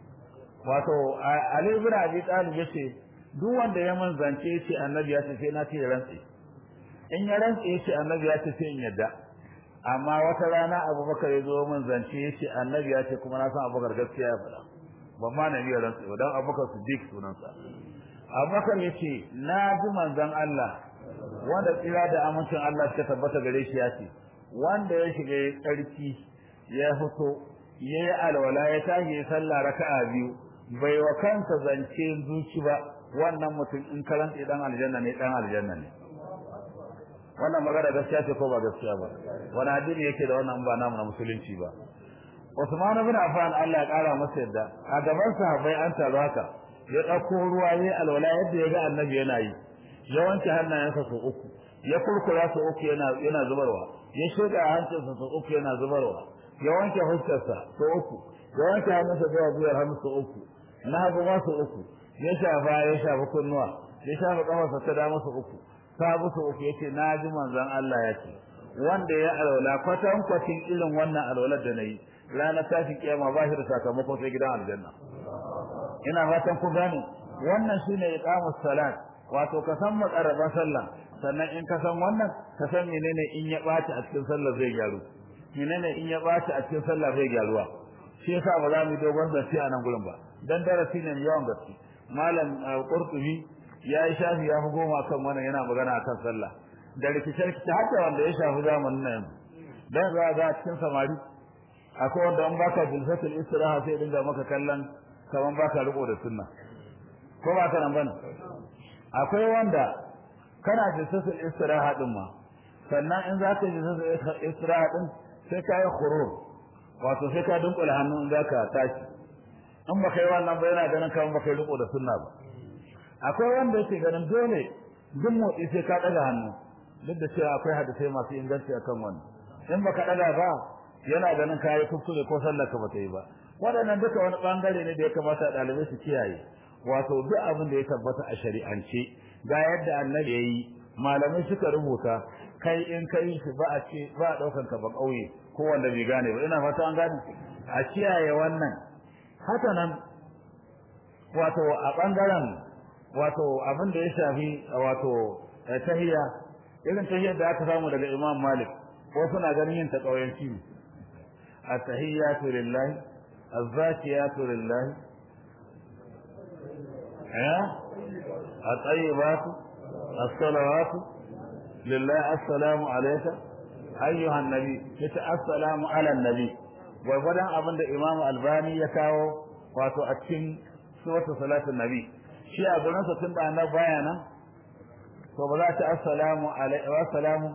wato Ali ibn Abi Talib yace duk wanda ya manzance yace annabi ya ce sai na ce rantsi in ya rantsi yace annabi ya ce sai in yadda amma wata rana abubakar ya zo min zance ya ce annabi ya ce kuma na san abubakar gaskiya ya faɗa ban ma na biyar rantsa don abubakar su dik sunansa abubakar ya ce na ji manzan Allah wanda tsira da amincin Allah suka tabbata gare shi ya ce wanda ya shiga ya tsarki ya fito ya yi alwala ya tashi ya sallah raka'a biyu bai wa kansa zance zuci ba wannan mutum in karanta dan aljanna ne dan aljanna ne wannan magana gaskiya ce ko ba gaskiya ba wani addini yake da wannan ba namu na musulunci ba Usman ibn Affan Allah ya kara masa yadda a gaban sahabbai an taru haka ya dauko ruwa yayin alwala yadda ya ga annabi yana yi ya wanke hannayensa sau uku ya kurkura su uku yana yana zubarwa ya shega hancinsa su uku yana zubarwa ya wanke fuskarsa su uku ya wanke hannunsa zuwa biyar hannu su uku na hagu ma su uku ya shafa ya shafa kunnuwa ya shafa kafarsa ta dama su uku sabu su uku yace na ji manzon Allah ya ce wanda ya alwala kwatan kwatin irin wannan alwalar da nayi ranar tashi kiyama ba shi da sakamako sai gidan aljanna ina fatan ku gane wannan shine iqamus salat wato ka san makaraba sallah sannan in ka san wannan ka san menene in ya baci a cikin sallah zai gyaru menene in ya baci a cikin sallah zai gyaruwa shi yasa ba za mu dogon zance a nan gurin ba dan darasi ne yawan gaske malam qurtubi ya yi shafi ya fi goma kan wannan yana magana akan sallah da rikice-rikice har da wanda ya shafi zamanin nan dan za ga cikin samari akwai wanda an baka jilsatul istiraha sai dinga maka kallon kaman baka riko da sunna ko ba ka nan bane akwai wanda kana jilsatul istiraha din ma sannan in za ka yi jilsatul istiraha din sai ka yi khurur wato sai ka dunkula hannu in za ka tashi in baka yi wannan ba yana ganin kaman baka riko da sunna ba akwai wanda yake ganin dole duk motsi sai ka daga hannu duk da cewa akwai hadisai masu inganci akan wannan in baka daga ba yana ganin kayi kuskure ko sallar ka bata yi ba waɗannan duka wani bangare ne da ya kamata ɗalibai su kiyaye wato duk abin da ya tabbata a shari'ance ga yadda annabi yayi malamai suka rubuta kai in kai shi ba a ce ba a ɗaukan ka ba ƙauye ko wanda bai gane ba ina fata an gane a kiyaye wannan haka nan wato a bangaren wato abin da ya shafi wato tahiyya irin tahiyyar da aka samu daga Imam Malik ko suna ganin yin ta kauyanci ne at-tahiyyatu lillahi az-zakiyatu lillahi eh at-tayyibatu as-salawatu lillahi assalamu alayka ayyuhan nabi yace assalamu ala nabi gwargwadon abin da Imam Albani ya kawo wato a cikin suratul salatin nabi shi a gurin sa tun da annabi baya nan to ba za ta assalamu alaihi wa salamu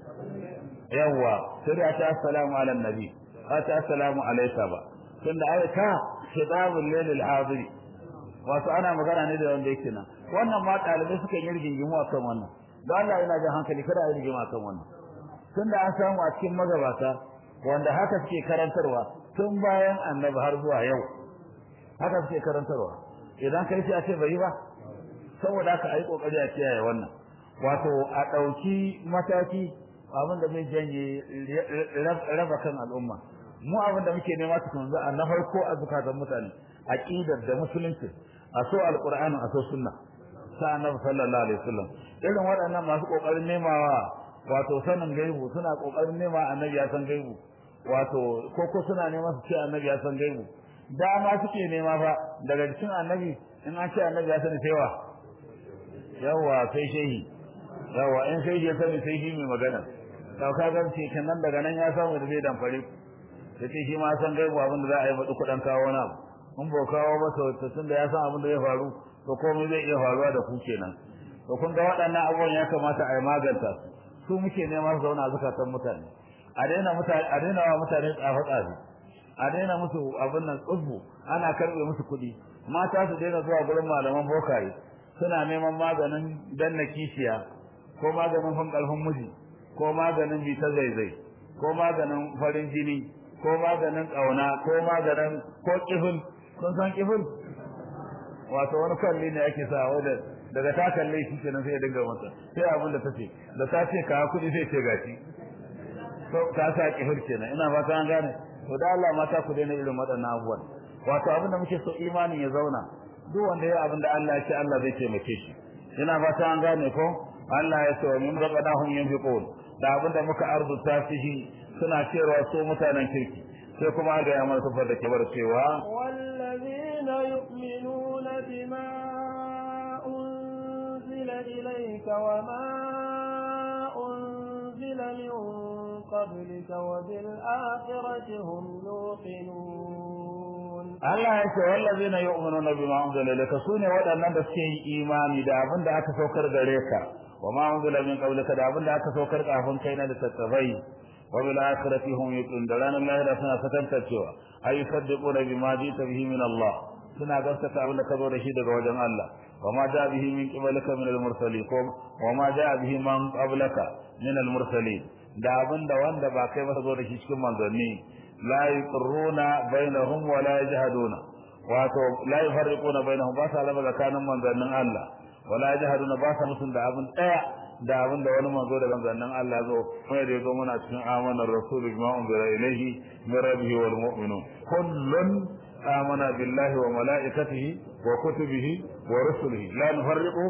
yawa sai da ta assalamu ala nabi ba ta assalamu alayka ba tun da ayata khitabul lil hadir wato ana magana ne da wanda yake nan wannan ma dalibai suka yi rigingimu akan wannan don Allah yana jin hankali kada a yi rigima akan wannan tun da an samu a cikin magabata wanda haka suke karantarwa tun bayan annabi har zuwa yau haka suke karantarwa idan kai sai a ce bai ba saboda haka ayi kokari a kiyaye wannan wato a dauki mataki abin da zai janye raba kan al'umma mu abin da muke nema su kunzu a na farko a zukatan mutane aqidar da musulunci a so alqur'ani a so sunna sa annabi sallallahu alaihi wasallam irin waɗannan masu kokarin nemawa wato sanin gaibu suna kokarin nema annabi ya san gaibu wato ko ko suna nema su ce annabi ya san gaibu dama suke nema fa daga cikin annabi in an ce annabi ya sani sai wa yawa sai shehi yawa in sai ya sani sai shi mai magana to ka ga ce kenan daga nan ya samu da zai damfare da ce shi ma san gaibu abin da za a yi faɗi kuɗin kawo na in ba kawo ba to tun da ya san abin da zai faru to komai zai iya faruwa da ku kenan to kun ga waɗannan abubuwan ya kamata a yi maganta su su muke nema su zauna zukatan mutane a daina mutane a daina wa mutane tsafe tsafe a daina musu abin nan tsubbu ana karbe musu kuɗi mata su daina zuwa gurin malaman bokaye suna neman maganin danna kishiya ko maganin fan ƙarfin miji ko maganin bita zaizai ko maganin farin jini ko maganin ƙauna ko maganin ko kifin kun san kifin wato wani kalli ne ake sa wanda daga ta kalle shi kenan sai ya dinga masa sai abin da tace da ta ce ka kuɗi sai ce gashi to ta sa kifir kenan ina fata an gane to da Allah mata ku daina irin waɗannan abubuwan wato abin da muke so imanin ya zauna duk wanda ya abin da Allah ya ce Allah zai taimake shi ina fata an gane ko Allah ya ce wa min raqadahum yunfiqun da abin da muka arzuta shi suna cewa su mutanen kirki sai kuma ga ya mana tafar da kibar cewa wallazina yu'minuna bima unzila ilayka wa ma unzila min qablika wa bil akhirati hum yuqinun Allah ya ce wallazina yu'minuna bima unzila ilayka sune waɗannan da suke yi imani da abin da aka saukar gare ka wa ma unzila min qablika da abin da aka saukar kafin kai na da tattabai wa bil akhirati hum yuqinun da ranar lahira suna fatantacewa ay yusaddiquna bima jita bihi min Allah suna gaskata abin da ka zo da shi daga wajen Allah وما جاء به من قبلك من المرسلين وما جاء به من قبلك من المرسلين da abin da wanda ba kai ba zo da shi cikin manzanni la yuqirruna bainahum wa la yajhaduna wato la yufarriquna bainahum ba sa raba tsakanin manzannin Allah wa la yajhaduna ba sa musun da abin daya da abin da wani manzo da manzannin Allah zo kuma da yazo muna cikin amanar rasul bima unzila ilayhi min rabbihi wal mu'minun kullun amana billahi wa malaikatihi wa kutubihi wa rusulihi la nufarriqu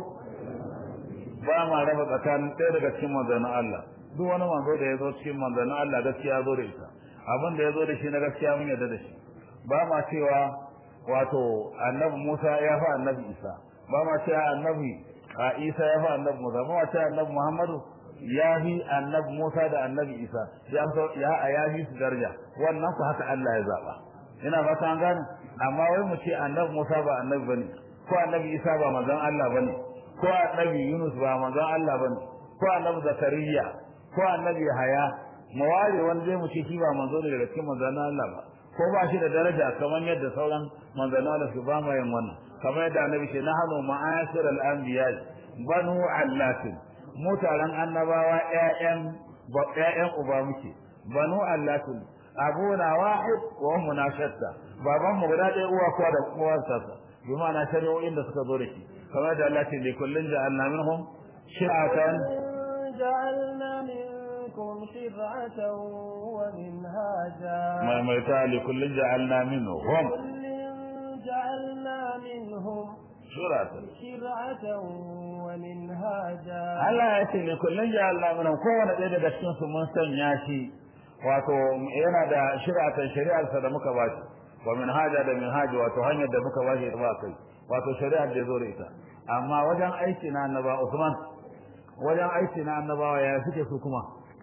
ba ma raba tsakanin ɗaya daga cikin manzannin Allah duk wani manzo da ya zo cikin manzannin Allah gaskiya zo da ita abin da ya zo da shi na gaskiya mun yarda da shi ba ma cewa wato annabi Musa ya fi annabi Isa ba ma cewa annabi a Isa ya fi annabi Musa ba ma cewa annabi Muhammadu ya fi annabi Musa da annabi Isa ya ya ya fi su daraja wannan ku haka Allah ya zaba ina fata an gane amma wai mu ce annabi Musa ba annabi bane ko annabi Isa ba manzon Allah bane ko annabi Yunus ba manzon Allah bane ko annabi Zakariya ko annabi Yahaya mu ware wanda zai mu ce shi ba manzo ne daga cikin manzon Allah ba ko ba shi da daraja kamar yadda sauran manzon Allah su ba mai wannan kamar yadda annabi ce nahnu ma'asir al-anbiya banu allatin mu taron annabawa ƴaƴan ƴaƴan uba muke banu allatin abuna wahid wa ummuna shatta baban mu guda ɗaya uwa kuwa da uwarsa bi ma'ana shari'o'in da suka zo da shi kamar da Allah ce li kullin ja'alna minhum shir'atan جعلنا منكم شرعة ومنهاجا ما ميتا لكل جعلنا منهم كل جعلنا منهم شرعة شرعة ومنهاجا Allah ya ce li kullin ja'alna minhum kowane ɗaya daga cikin su mun sanya shi wato yana da shir'atan shari'arsa da muka ba shi wa minhaja da minhaji wato hanyar da muka ba shi ba kai wato shari'ar da ya zo da ita amma wajen aiki na annaba Usman wajen aiki na annabawa ya suke su kuma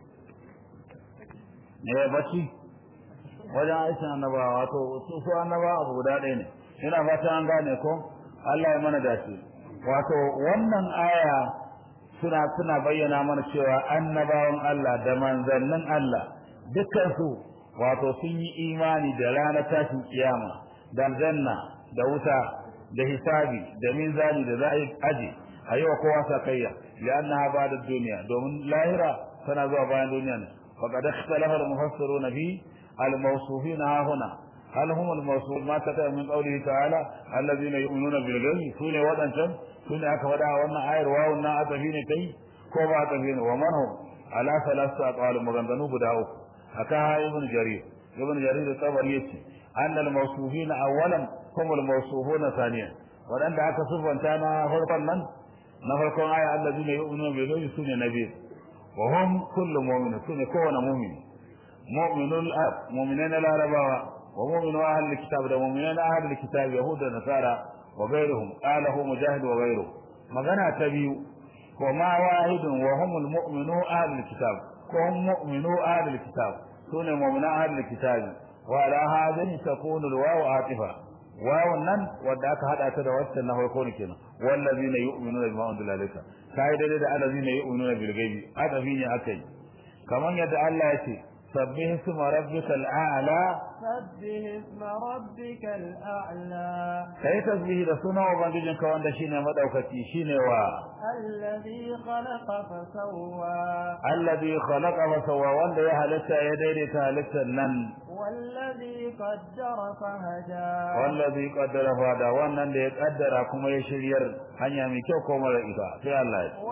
ne bacci wajen aikin annabawa wato su su annabawa abu guda ɗaya ne ina fata an gane ko Allah ya mana dace wato wannan aya suna suna bayyana mana cewa annabawan Allah da manzannin Allah dukkan su wato sun yi imani da ranar tashin kiyama da janna da wuta da hisabi da minzani da za a yi aji a yi wa kowa sakayya لأنها بعد الدنيا دوم لاهرة تنازع بعد الدنيا وقد اختلف المفسرون في الموصوفين ها هنا هل هم الموصوف ما كتب من قوله تعالى الذين يؤمنون بالغيب سوني ودن شم سوني أكبر وانا آير واو نا أتفين كي كوبا أتفين ومن هم على ثلاثة أقوال مغندنو بداؤك أكاها ابن جرير ابن جرير الطبري يتي أن الموصوفين أولا هم الموصوفون ثانيا وأن دعك صفا كان فرقا من na farkon aya allazina yu'minuna bil ghaibi sune nabi wa hum kullu mu'min sune kowane mu'min mu'minul ab mu'minina larabawa wa mu'minu ahli kitab da mu'minina ahli kitab yahuda nasara wa ghayruhum qalahu mujahid wa ghayruhu magana ta biyu wa ma wahidun wa humul mu'minu ahli kitab ko hum mu'minu ahli kitab sune mu'mina ahli kitab wa ala hadhihi takunu al-wawu atifa wawun nan wadda aka hada ta da waccan na farko ne kenan wallazina yu'minuna bima unzila ilayka kai dai da allazina yu'minuna bil ghaibi adabi ne akai kaman yadda Allah ya ce sabbih isma rabbikal a'la سبح اسم ربك الأعلى kai tasbihi da sunan ubangijin ka wanda shine madaukaki shine wa الذي خلق فسوى alladhi khalaqa wa sawwa wanda ya halitta ya daidaita halittar nan والذي قدر فهدى wallazi qaddara fada wannan da ya kaddara kuma ya shiryar hanya mai kyau ko mara ita sai Allah ya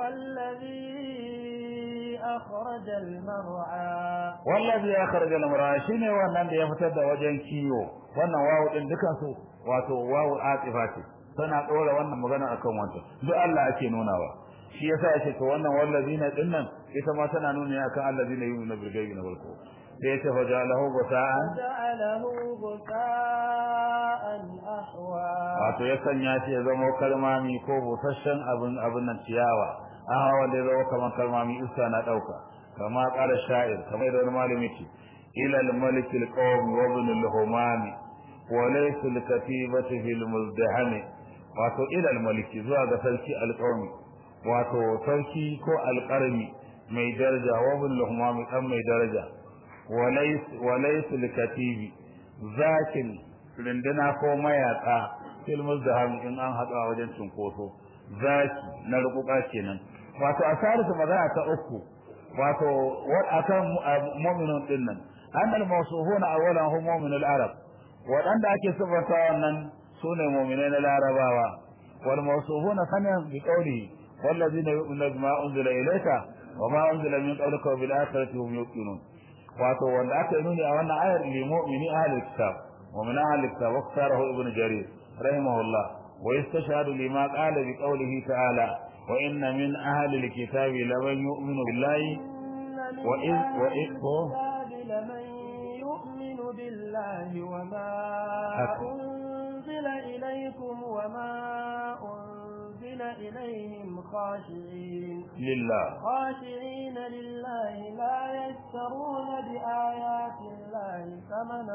والذي أخرج المرعى wallazi ya kharaja al-mar'a shine wannan da ya fitar da wajen kiyo wannan wawu din dukan su wato wawu atifa ce tana dora wannan magana akan wancan duk Allah ake nunawa shi yasa yake to wannan wallazina dinnan ita ma tana nuni akan allazina yu'minu bil ghaibi na farko sai yace fa ja'alahu gusa'an جعله غثاء أحوى wato ya sanya shi ya zama kalmami ko busasshen abin abin nan ciyawa aha wanda ya zama kamar kalmami iska na dauka kama qala sha'ir kamar da wani malami ce ila al-malik al-qawm wa ibn al-humam wa laysa al-katibati fi al-muzdaham wato ila al-malik zuwa ga sarki al-qawm wato sarki ko al-qarmi mai daraja wa ibn al-humam dan mai daraja wa laysa wa laysa al-katibi zakin rinduna ko mayaka fil muzdaham in an haɗu a wajen cinkoso zaki na rukuka kenan wato asarisu magana ta uku wato akan mu'minun din nan annal mawsuhuna awwalan hum mu'minul arab wadanda ake sifanta wannan sune mu'minai na larabawa wal mawsuhuna sanan bi qawli wallazina yu'minuna bima unzila ilayka wama unzila min qablika bil akhirati hum yuqinun wato wanda aka yi nuni a wannan ayar li mu'mini ahli kitab ومن أهل الكتاب واختاره ابن جرير رحمه الله ويستشهد لما قال بقوله تعالى وإن من أهل الكتاب لمن يؤمن بالله وإذ وإذ لمن يؤمن بالله وما أنزل إليكم وما أنزل إليهم خاشعين لله خاشعين لله لا يشترون بآيات الله ثمنا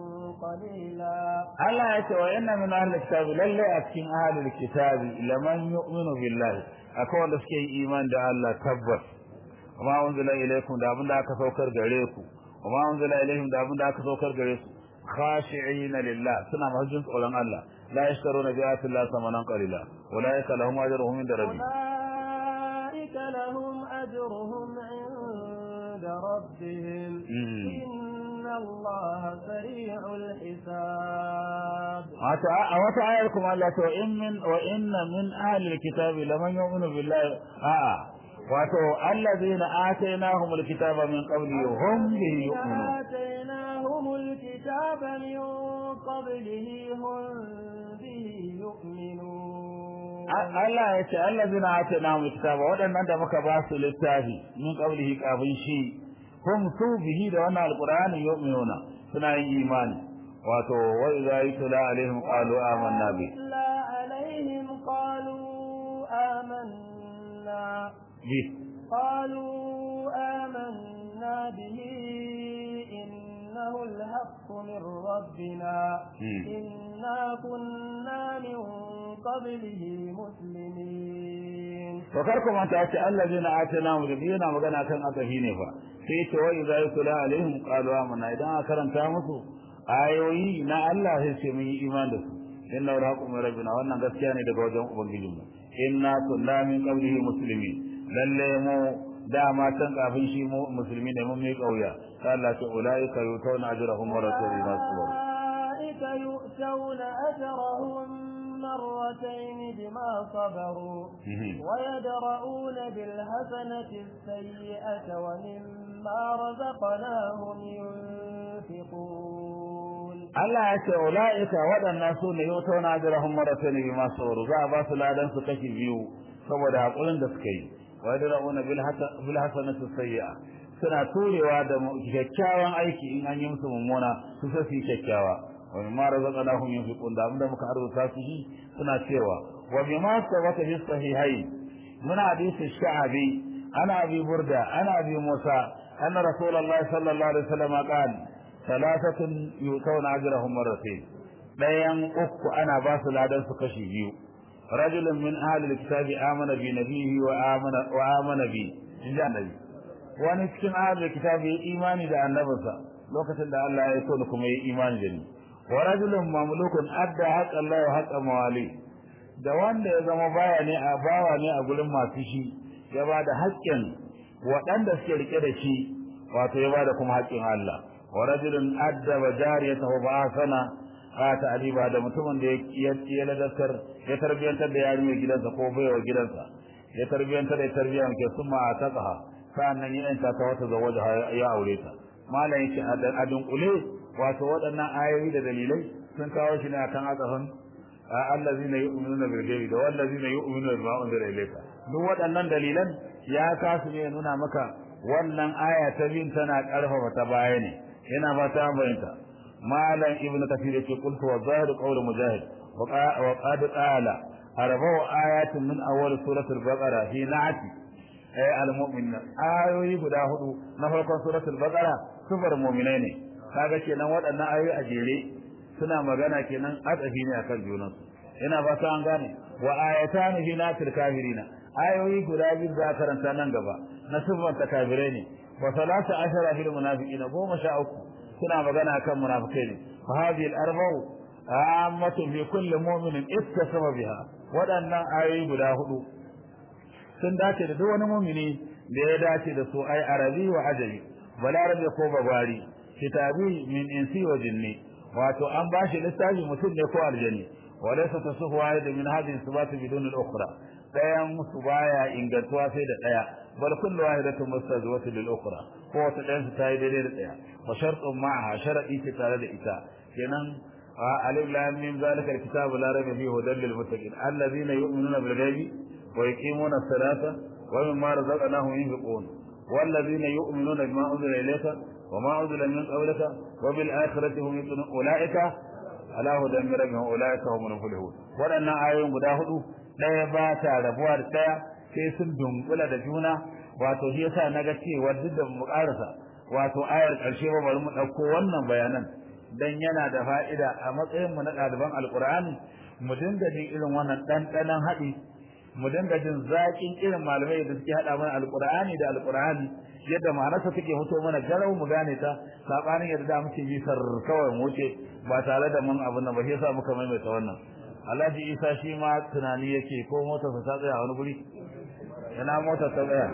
قليلا Allah ya ce wa inna min ahli kitabi lalle a cikin ahli kitabi laman yu'minu billahi akwai wanda suke yi iman da Allah tabbas kuma unzila ilaykum da abinda aka saukar gare ku kuma unzila ilayhim da abinda aka saukar gare su khashi'ina lillah suna mahajjin tsoron Allah la yashtaruna bi ayati Allah samanan qalila ulaika lahum ajruhum inda rabbi أولئك لهم أجرهم عند ربهم إن الله سريع الحساب a wata ayar kuma Allah to in min wa inna min ahli alkitabi laman yu'minu billahi a'a wato allazina atainahum alkitaba min qabli hum bihi yu'minun آتيناهم الكتاب من قبله هم به يؤمنون Allah ya ce allazina atainahum alkitaba wadannan da muka ba su littafi min qablihi kafin shi hum su bihi da wannan alqur'ani yu'minuna suna yin imani wato wa idza yutla alaihim qalu amanna bi لا عليهم قالوا آمنا bi قالوا آمنا به إنه الحق من ربنا مم. إنا كنا من قبله مسلمين to kar ku manta ce allazina atanahum yana magana kan adahi ne fa sai ce wa idza yutla alaihim qalu amanna idan aka karanta musu ayoyi na Allah sai ce mun yi iman da su inna raqum min rabbina wannan gaskiya ne daga wajen ubangijinmu inna kunna min qablihi muslimin lalle mu dama can kafin shi mu musulmi ne mun mai kauya sai Allah ce ulaika yutawna ajrahum wa rasuluna sabr أولئك يؤتون أجرهم مرتين بما صبروا ويدرؤون بالحسنة السيئة ومما رزقناهم ينفقون Allah ya ce ulaika waɗannan su ne yau na ajrahum maratayn bima sabaru za a ba su ladan su kashi biyu saboda hakurin da suka yi wa yadrauna bil bil hasanati sayyi'a suna turewa da kyakkyawan aiki in an yi musu mummuna su sai su yi kyakkyawa wa mimma razaqnahum yunfiqun da abinda muka arzuta su shi suna cewa wa bima sabata fi sahihain من حديث الشعبي أنا أبي بردة أنا أبي موسى أن رسول الله صلى الله عليه وسلم قال ثلاثة يؤتون أجرهم مرتين بيان أك أنا باس العدل سكشي بيو رجل من أهل الكتاب آمن بنبيه وآمن, وآمن بي إلا النبي wani cikin ahlul kitabi ya imani da annabinsa lokacin da Allah ya so da kuma ya imani da ni wa rajulun mamlukun adda haqqa Allah wa haqqa mawali da wanda ya zama baya ne a bawa ne a gurin masu shi ya ba da haƙƙin waɗanda suke rike da shi wato ya ba da kuma haƙƙin Allah wa rajulun addaba jariyatahu ba sana a ta'diba da mutumin da ya ya ladakar ya tarbiyantar da yarinyar gidansa ko baiwa gidansa ya tarbiyantar da tarbiyya ke summa a taqaha sa'annan ya yanta ta wata zawaja ya aure ta malam yake a dunkule wato waɗannan ayoyi da dalilai sun kawo shi ne akan azafin allazina yu'minuna bil ghaibi da wallazina yu'minuna bima unzila ilayka duk waɗannan dalilan ya kasu ne nuna maka wannan aya ta bin tana karfafa ta baya ne yana ba ta bayanta malam ibnu kathir yake qultu wa zahir qawl mujahid wa qad qala arba'u ayatin min awwal suratul baqara fi na'ati ay al-mu'minina ayoyi guda hudu na farkon suratul baqara sufar mu'minai ne kaga kenan waɗannan ayoyi a jere suna magana kenan atsafi ne akan junansu ina ba ta an gane wa ayatan fi natil kafirina ayoyi guda biyu za karanta nan gaba na sifar ta kafirai ne wa salatu ashara fil munafiqina goma sha uku suna magana akan munafikai ne fa hadhihi al arba'u ammatun fi kulli mu'minin ittasama biha waɗannan ayoyi guda hudu sun dace da duk wani mumini da ya dace da su ai arabi wa ajami balarabe ko babari kitabi min insi wa jinni wato an bashi littafi mutum ne ko aljani walaysa tasuhu wahid min hadhihi sifati bidun al-ukhra dayan musu baya ingantuwa sai da daya bal kullu wahidatun mustazwatu lil ukhra ko wata dayan su tayi daidai da daya wa shartun ma'aha sharadi ce tare da ita kenan alif lam mim zalika al-kitabu la rayba fihi hudan lil muttaqin alladhina yu'minuna bil ghaibi wa yuqimuna as-salata wa mimma razaqnahum yunfiqun والذين يؤمنون بما أنزل إليك وما أنزل من قبلك وبالآخرة هم يؤمنون أولئك على هدى من ربهم أولئك هم المفلحون waɗannan ayoyin guda hudu ɗaya ba ta rabuwa da ɗaya sai sun dunkula da juna wato shi yasa na ga cewa duk da mu karasa wato ayar ƙarshe ba bari mu ɗauko wannan bayanan dan yana da fa'ida a matsayin mu na ɗaliban alƙur'ani mu dinga jin irin wannan ɗanɗanon haɗi mu dinga jin zaƙin irin malamai da suke haɗa mana alƙur'ani da alƙur'ani yadda ma'anarsa take fito mana garau mu gane ta sabanin yadda da muke yi sar kawai mu wuce ba tare da mun abin nan ba shi yasa muka maimaita wannan Alhaji Isa shi ma tunani yake ko motarsa ta tsaya wani guri ina motar ta tsaya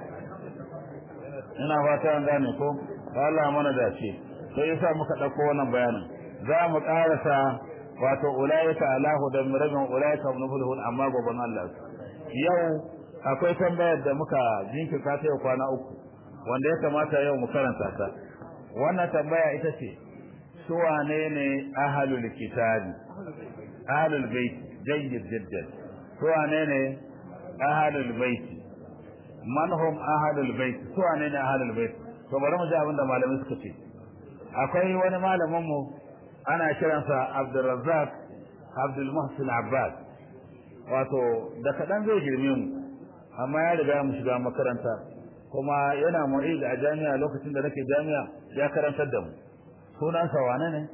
ina fata an gane ko Allah mana dace sai yasa muka dauko wannan bayanin za mu karasa wato ulaika alahu da mirajin ulaika ibn amma goban Allah yau akwai tambayar da muka jinkirta ta yau kwana uku wanda ya kamata yau mu karanta ta wannan tambaya ita ce su wane ne ahlul kitabi ahlul bait jayyid jiddan su wane ne ahlul bait man hum ahlul bait su wane ne ahlul bait to bari mu ji abin da malamai suka ce akwai wani malamin mu ana kiransa Abdulrazzaq Abdul Muhsin Abbas wato da kadan zai girme mu amma ya riga mu shiga makaranta kuma yana mu'id a jami'a lokacin da nake jami'a ya karantar da mu sunansa wane ne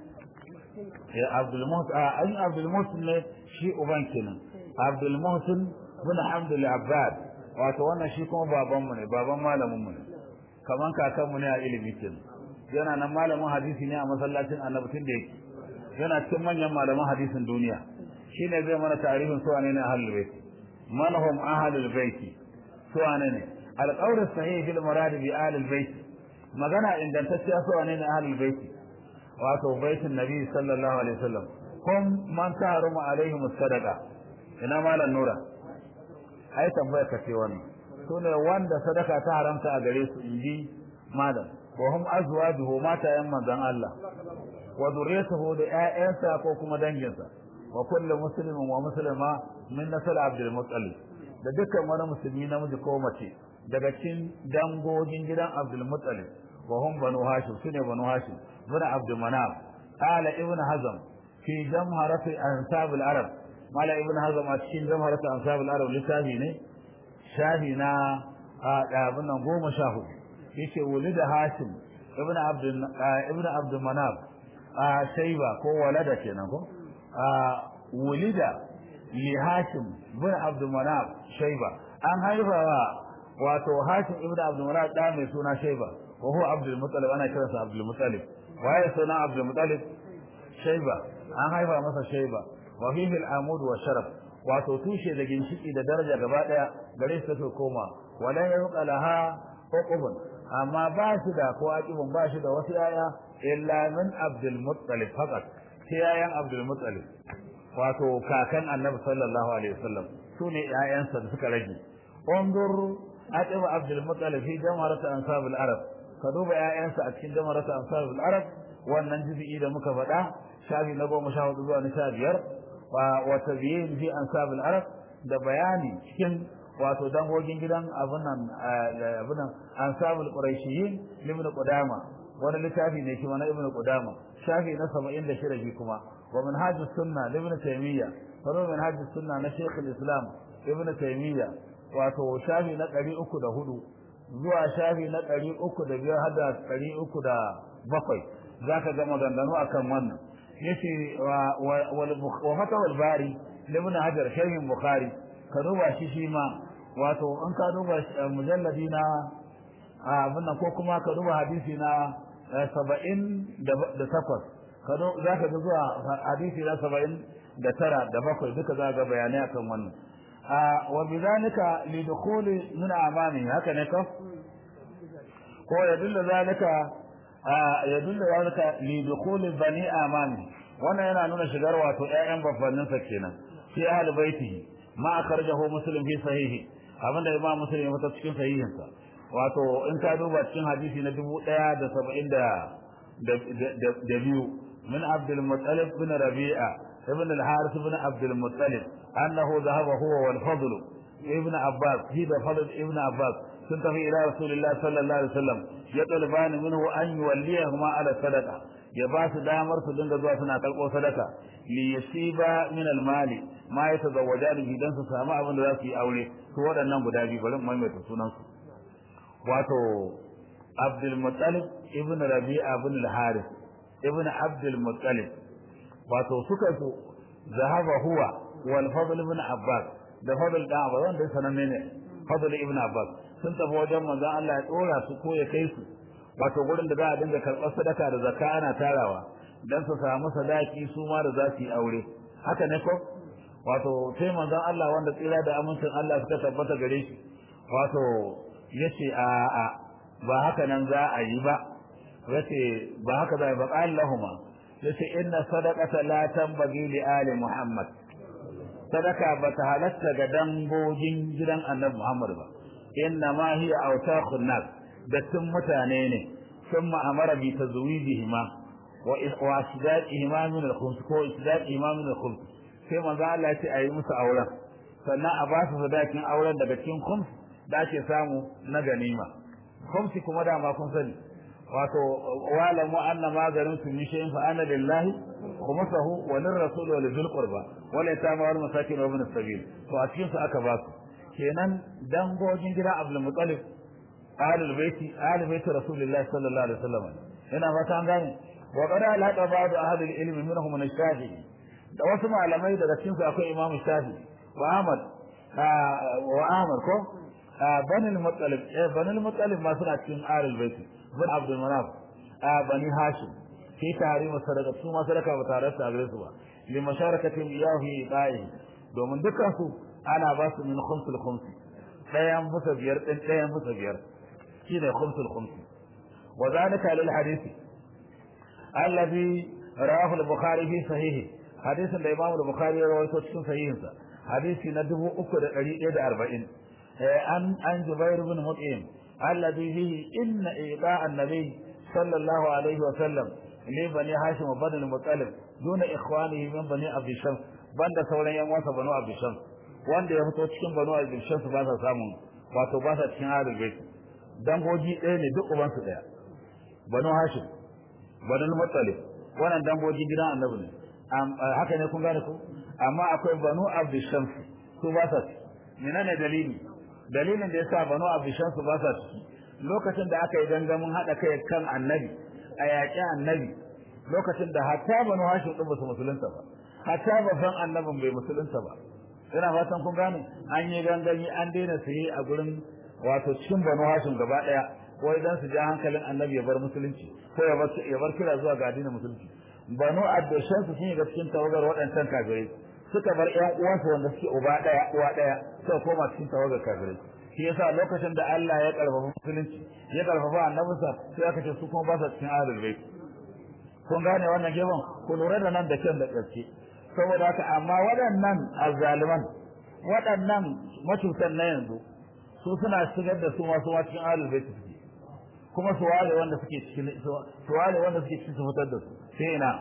ya Abdul Muhsin a an Abdul Muhsin ne shi uban kenan Abdul Muhsin bin Hamdul Abbad wato wannan shi kuma baban mu ne baban malamin mu ne kaman kakan mu ne a ilimi kenan yana nan malamin hadisi ne a masallacin Annabi tun da yake yana cikin manyan malaman hadisin duniya shine zai mana tarihin su wane ne ahlul bait man hum ahlul bait su wane ne القول الصحيح في المراد بآل البيت magana ingantacciya su wane ne ahlul baiti wato baitin nabi sallallahu alaihi wasallam kum man taharumu alaihim sadaqa ina malan nura ai tambaya ka ce wannan sune wanda sadaka ta haramta a gare su inji malam wa hum azwajuhu matayan manzon Allah wa dhurriyyatuhu da ƴaƴansa ko kuma danginsa wa kullu muslimin wa muslima min nasal abdul muttalib da dukkan wani musulmi namiji ko mace daga cikin dangogin gidan Abdul Muttalib wa hum banu Hashim sune banu Hashim bin Abdul Manaf qala ibn Hazm fi jamharat ansab al-arab mala ibn Hazm a cikin jamharat ansab al-arab littafi ne shahi na abin nan goma sha hudu yace wulida Hashim ibn Abdul ibn Abdul Manaf a shayba ko walada kenan ko wulida li Hashim bin Abdul Manaf shayba an haifa wato Hashim ibn Abdul Muttalib da mai suna Shayba wa huwa Abdul Muttalib ana kiransa Abdul Muttalib waye suna Abdul Muttalib Shayba an haifa masa Shayba wa fihi al-amud wa sharaf wato tushe da ginshiki da daraja gaba daya gare su take koma wala yabqa laha uqubun amma ba shi da ko aqibun ba shi da wasu yaya illa min Abdul Muttalib faqat sai yayan Abdul Muttalib wato kakan Annabi sallallahu alaihi wasallam sune yayansa da suka rage انظر أتبع عبد المطلب في جمهرة أنصاب العرب كذوب يا أنسى أتكين جمهرة أنصاب العرب والننجب إذا مكفدا شافي نبو مشاهد ذو نساب ير وتبيين في أنصاب العرب da bayani cikin wato dangogin gidan abunan abunan ansabul quraishiyin ibn qudama wani littafi ne kuma na ibn qudama shafi na 76 shi kuma wa manhajus sunna ibn taymiya wa manhajus sunna na shaykh al-islam ibn taymiya wato shafi na ɗari uku da hudu zuwa shafi na ɗari uku da biyar har da ɗari uku da bakwai za ka ga maganganu a kan wannan yace wa fatawal bari ibn hajar sharhin bukhari ka duba shi shi ma wato in ka duba mujalladi na abin nan ko kuma ka duba hadisi na saba'in da takwas kado zaka ga zuwa hadisi na 70 da tara da bakwai duka za ga bayanai akan wannan a wa bidhalika li dukhuli min amami haka ne ko ko ya dulla zalika ya dulla zalika li dukhuli bani amami wannan yana nuna shigar wato ƴaƴan babbannin sa kenan fi ahli baitihi ma akhrajahu muslim fi sahihi abinda imam muslim ya fita cikin sahihin sa wato in ka duba cikin hadisi na 1070 da da biyu min abdul muttalib bin rabi'a ibn al-harith bin abdul muttalib annahu dhahaba huwa wal fadl ibn abbas hi da fadl ibn abbas sun tafi ila rasulillah sallallahu alaihi wasallam ya talbani minhu an yuwalliyahuma ala sadaqa ya ba su damar su dinga zuwa suna kalko sadaka li yasiba min al-mali ma yatazawwajani idan su samu abin da za su yi aure su waɗannan guda biyu bari mu maimaita sunan su wato Abdul Muttalib ibn Rabi'a ibn al-Harith ibn Abdul Muttalib wato suka su zahaba huwa wal Fadl ibn Abbas da Fadl da Abbas wanda sananne ne Fadl ibn Abbas sun tafi wajen manzon Allah ya dora su ko ya kai su wato gurin da za a dinga karɓar sadaka da zakka ana tarawa dan su samu sadaki su ma da za su yi aure haka ne ko wato sai manzon Allah wanda tsira da amincin Allah suka tabbata gare shi wato yace a a ba haka nan za a yi ba yace ba haka za a yi ba Allahumma yace inna sadaqata la tanbaghi li ali Muhammad sadaka ba ta halatta ga dangogin gidan Annabi Muhammad ba inna ma hiya awtakhun nas dattin mutane ne ثم أمر بتزويجهما وإسدادهما من الخمس كو إسدادهما من الخمس sai manzo Allah ya ce ayi musu auren sannan a ba su sadakin auren daga cikin khums da ake samu na ganima khumsi kuma da ma kun sani wato walamu anna ma garintum min shay'in fa ana lillahi khumsahu wa lirrasul wa lizil qurba wa la yatama wal masakin wa ibn sabil to a cikin su aka ba su kenan dangogin gida Abdul Muttalib ahlul baiti ahlul baiti rasulullahi sallallahu alaihi wasallam ina fata an gane wa qad alhaqa ba'd ahli al-ilm minhum min ash-shafi'i da wasu malamai daga cikin su akwai Imam Shafi wa Ahmad wa Ahmad ko Bani al-Muttalib eh Bani al-Muttalib ma suna cikin Ahlul Bait bin Abdul Manaf Bani Hashim fi tahrim sadaka su ma sadaka ba tare da gare su ba li masharakatin iyahi ba'i domin dukkan su ana ba su min khumsul khumsi dayan musa biyar din dayan musa biyar shine khumsul khumsi wa zalika lil hadisi alladhi rawahu al-Bukhari fi sahihi hadisin da Imam Bukhari ya rawaito cikin sahihinsa hadisi na 3140 an an Jubair ibn Mut'im alladhi fihi inna ida an-nabi sallallahu alaihi wa sallam li bani Hashim wa bani al-Muttalib duna ikhwanihi min bani Abd Shams banda sauran yan wasa banu Abd Shams wanda ya fito cikin banu Abd Shams ba sa samun wato ba sa cikin ahlul bait dangoji ɗaya ne duk uban su ɗaya banu Hashim banu al-Muttalib wannan dangoji gidan annabi ne haka ne kun gane ku amma akwai banu abdishams su ba sa menene dalili dalilin da yasa banu abdishams ba sa ciki lokacin da aka yi gangamin hada kai kan annabi a yaƙi annabi lokacin da hatta banu hashim din basu musulunta ba hatta babban annabin bai musulunta ba ina fatan kun gane an yi gangami an daina saye a gurin wato cikin banu hashim gaba daya wai dan su ja hankalin annabi ya bar musulunci ko ya bar ya bar kira zuwa ga addinin musulunci banu addashan su sun ga cikin tawagar waɗancan kafirai suka bar ƴan uwansu wanda suke uba ɗaya uwa ɗaya suka koma cikin tawagar kafirai shi yasa lokacin da Allah ya karfafa musulunci ya karfafa annabinsa sai aka ce su kuma ba su cikin ahlul bait kun gane wannan gefen ku lura da nan da kyan da gaske saboda haka amma waɗannan azzaliman waɗannan matutan na yanzu su suna shigar da su masu ma cikin ahlul bait suke kuma su ware wanda suke cikin su ware wanda suke cikin su fitar da su sai ina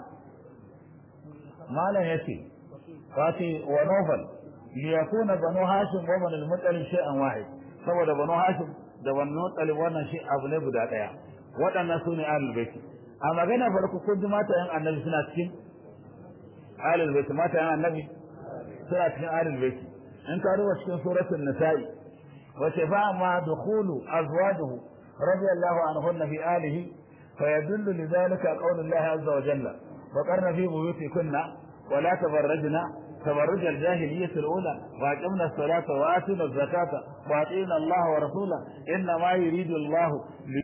malam yace wati wa nufal li yakuna banu hashim wa banu al-muttalib shay'an wahid saboda banu hashim da banu muttalib wannan shi abu ne guda daya waɗannan sune ahlul bait a magana farko kun ji mata yan annabi suna cikin ahlul bait mata yan annabi suna cikin ahlul bait in ka duba cikin suratul nisa'i wace fa ma dukhulu azwajuhu radiyallahu anhunna fi alihi فيدل لذلك قول الله عز وجل وقرن في بيوتكن ولا تبرجن تبرج الجاهلية الأولى وأقمنا الصلاة وآتينا الزكاة وأطيعنا الله ورسوله إنما يريد الله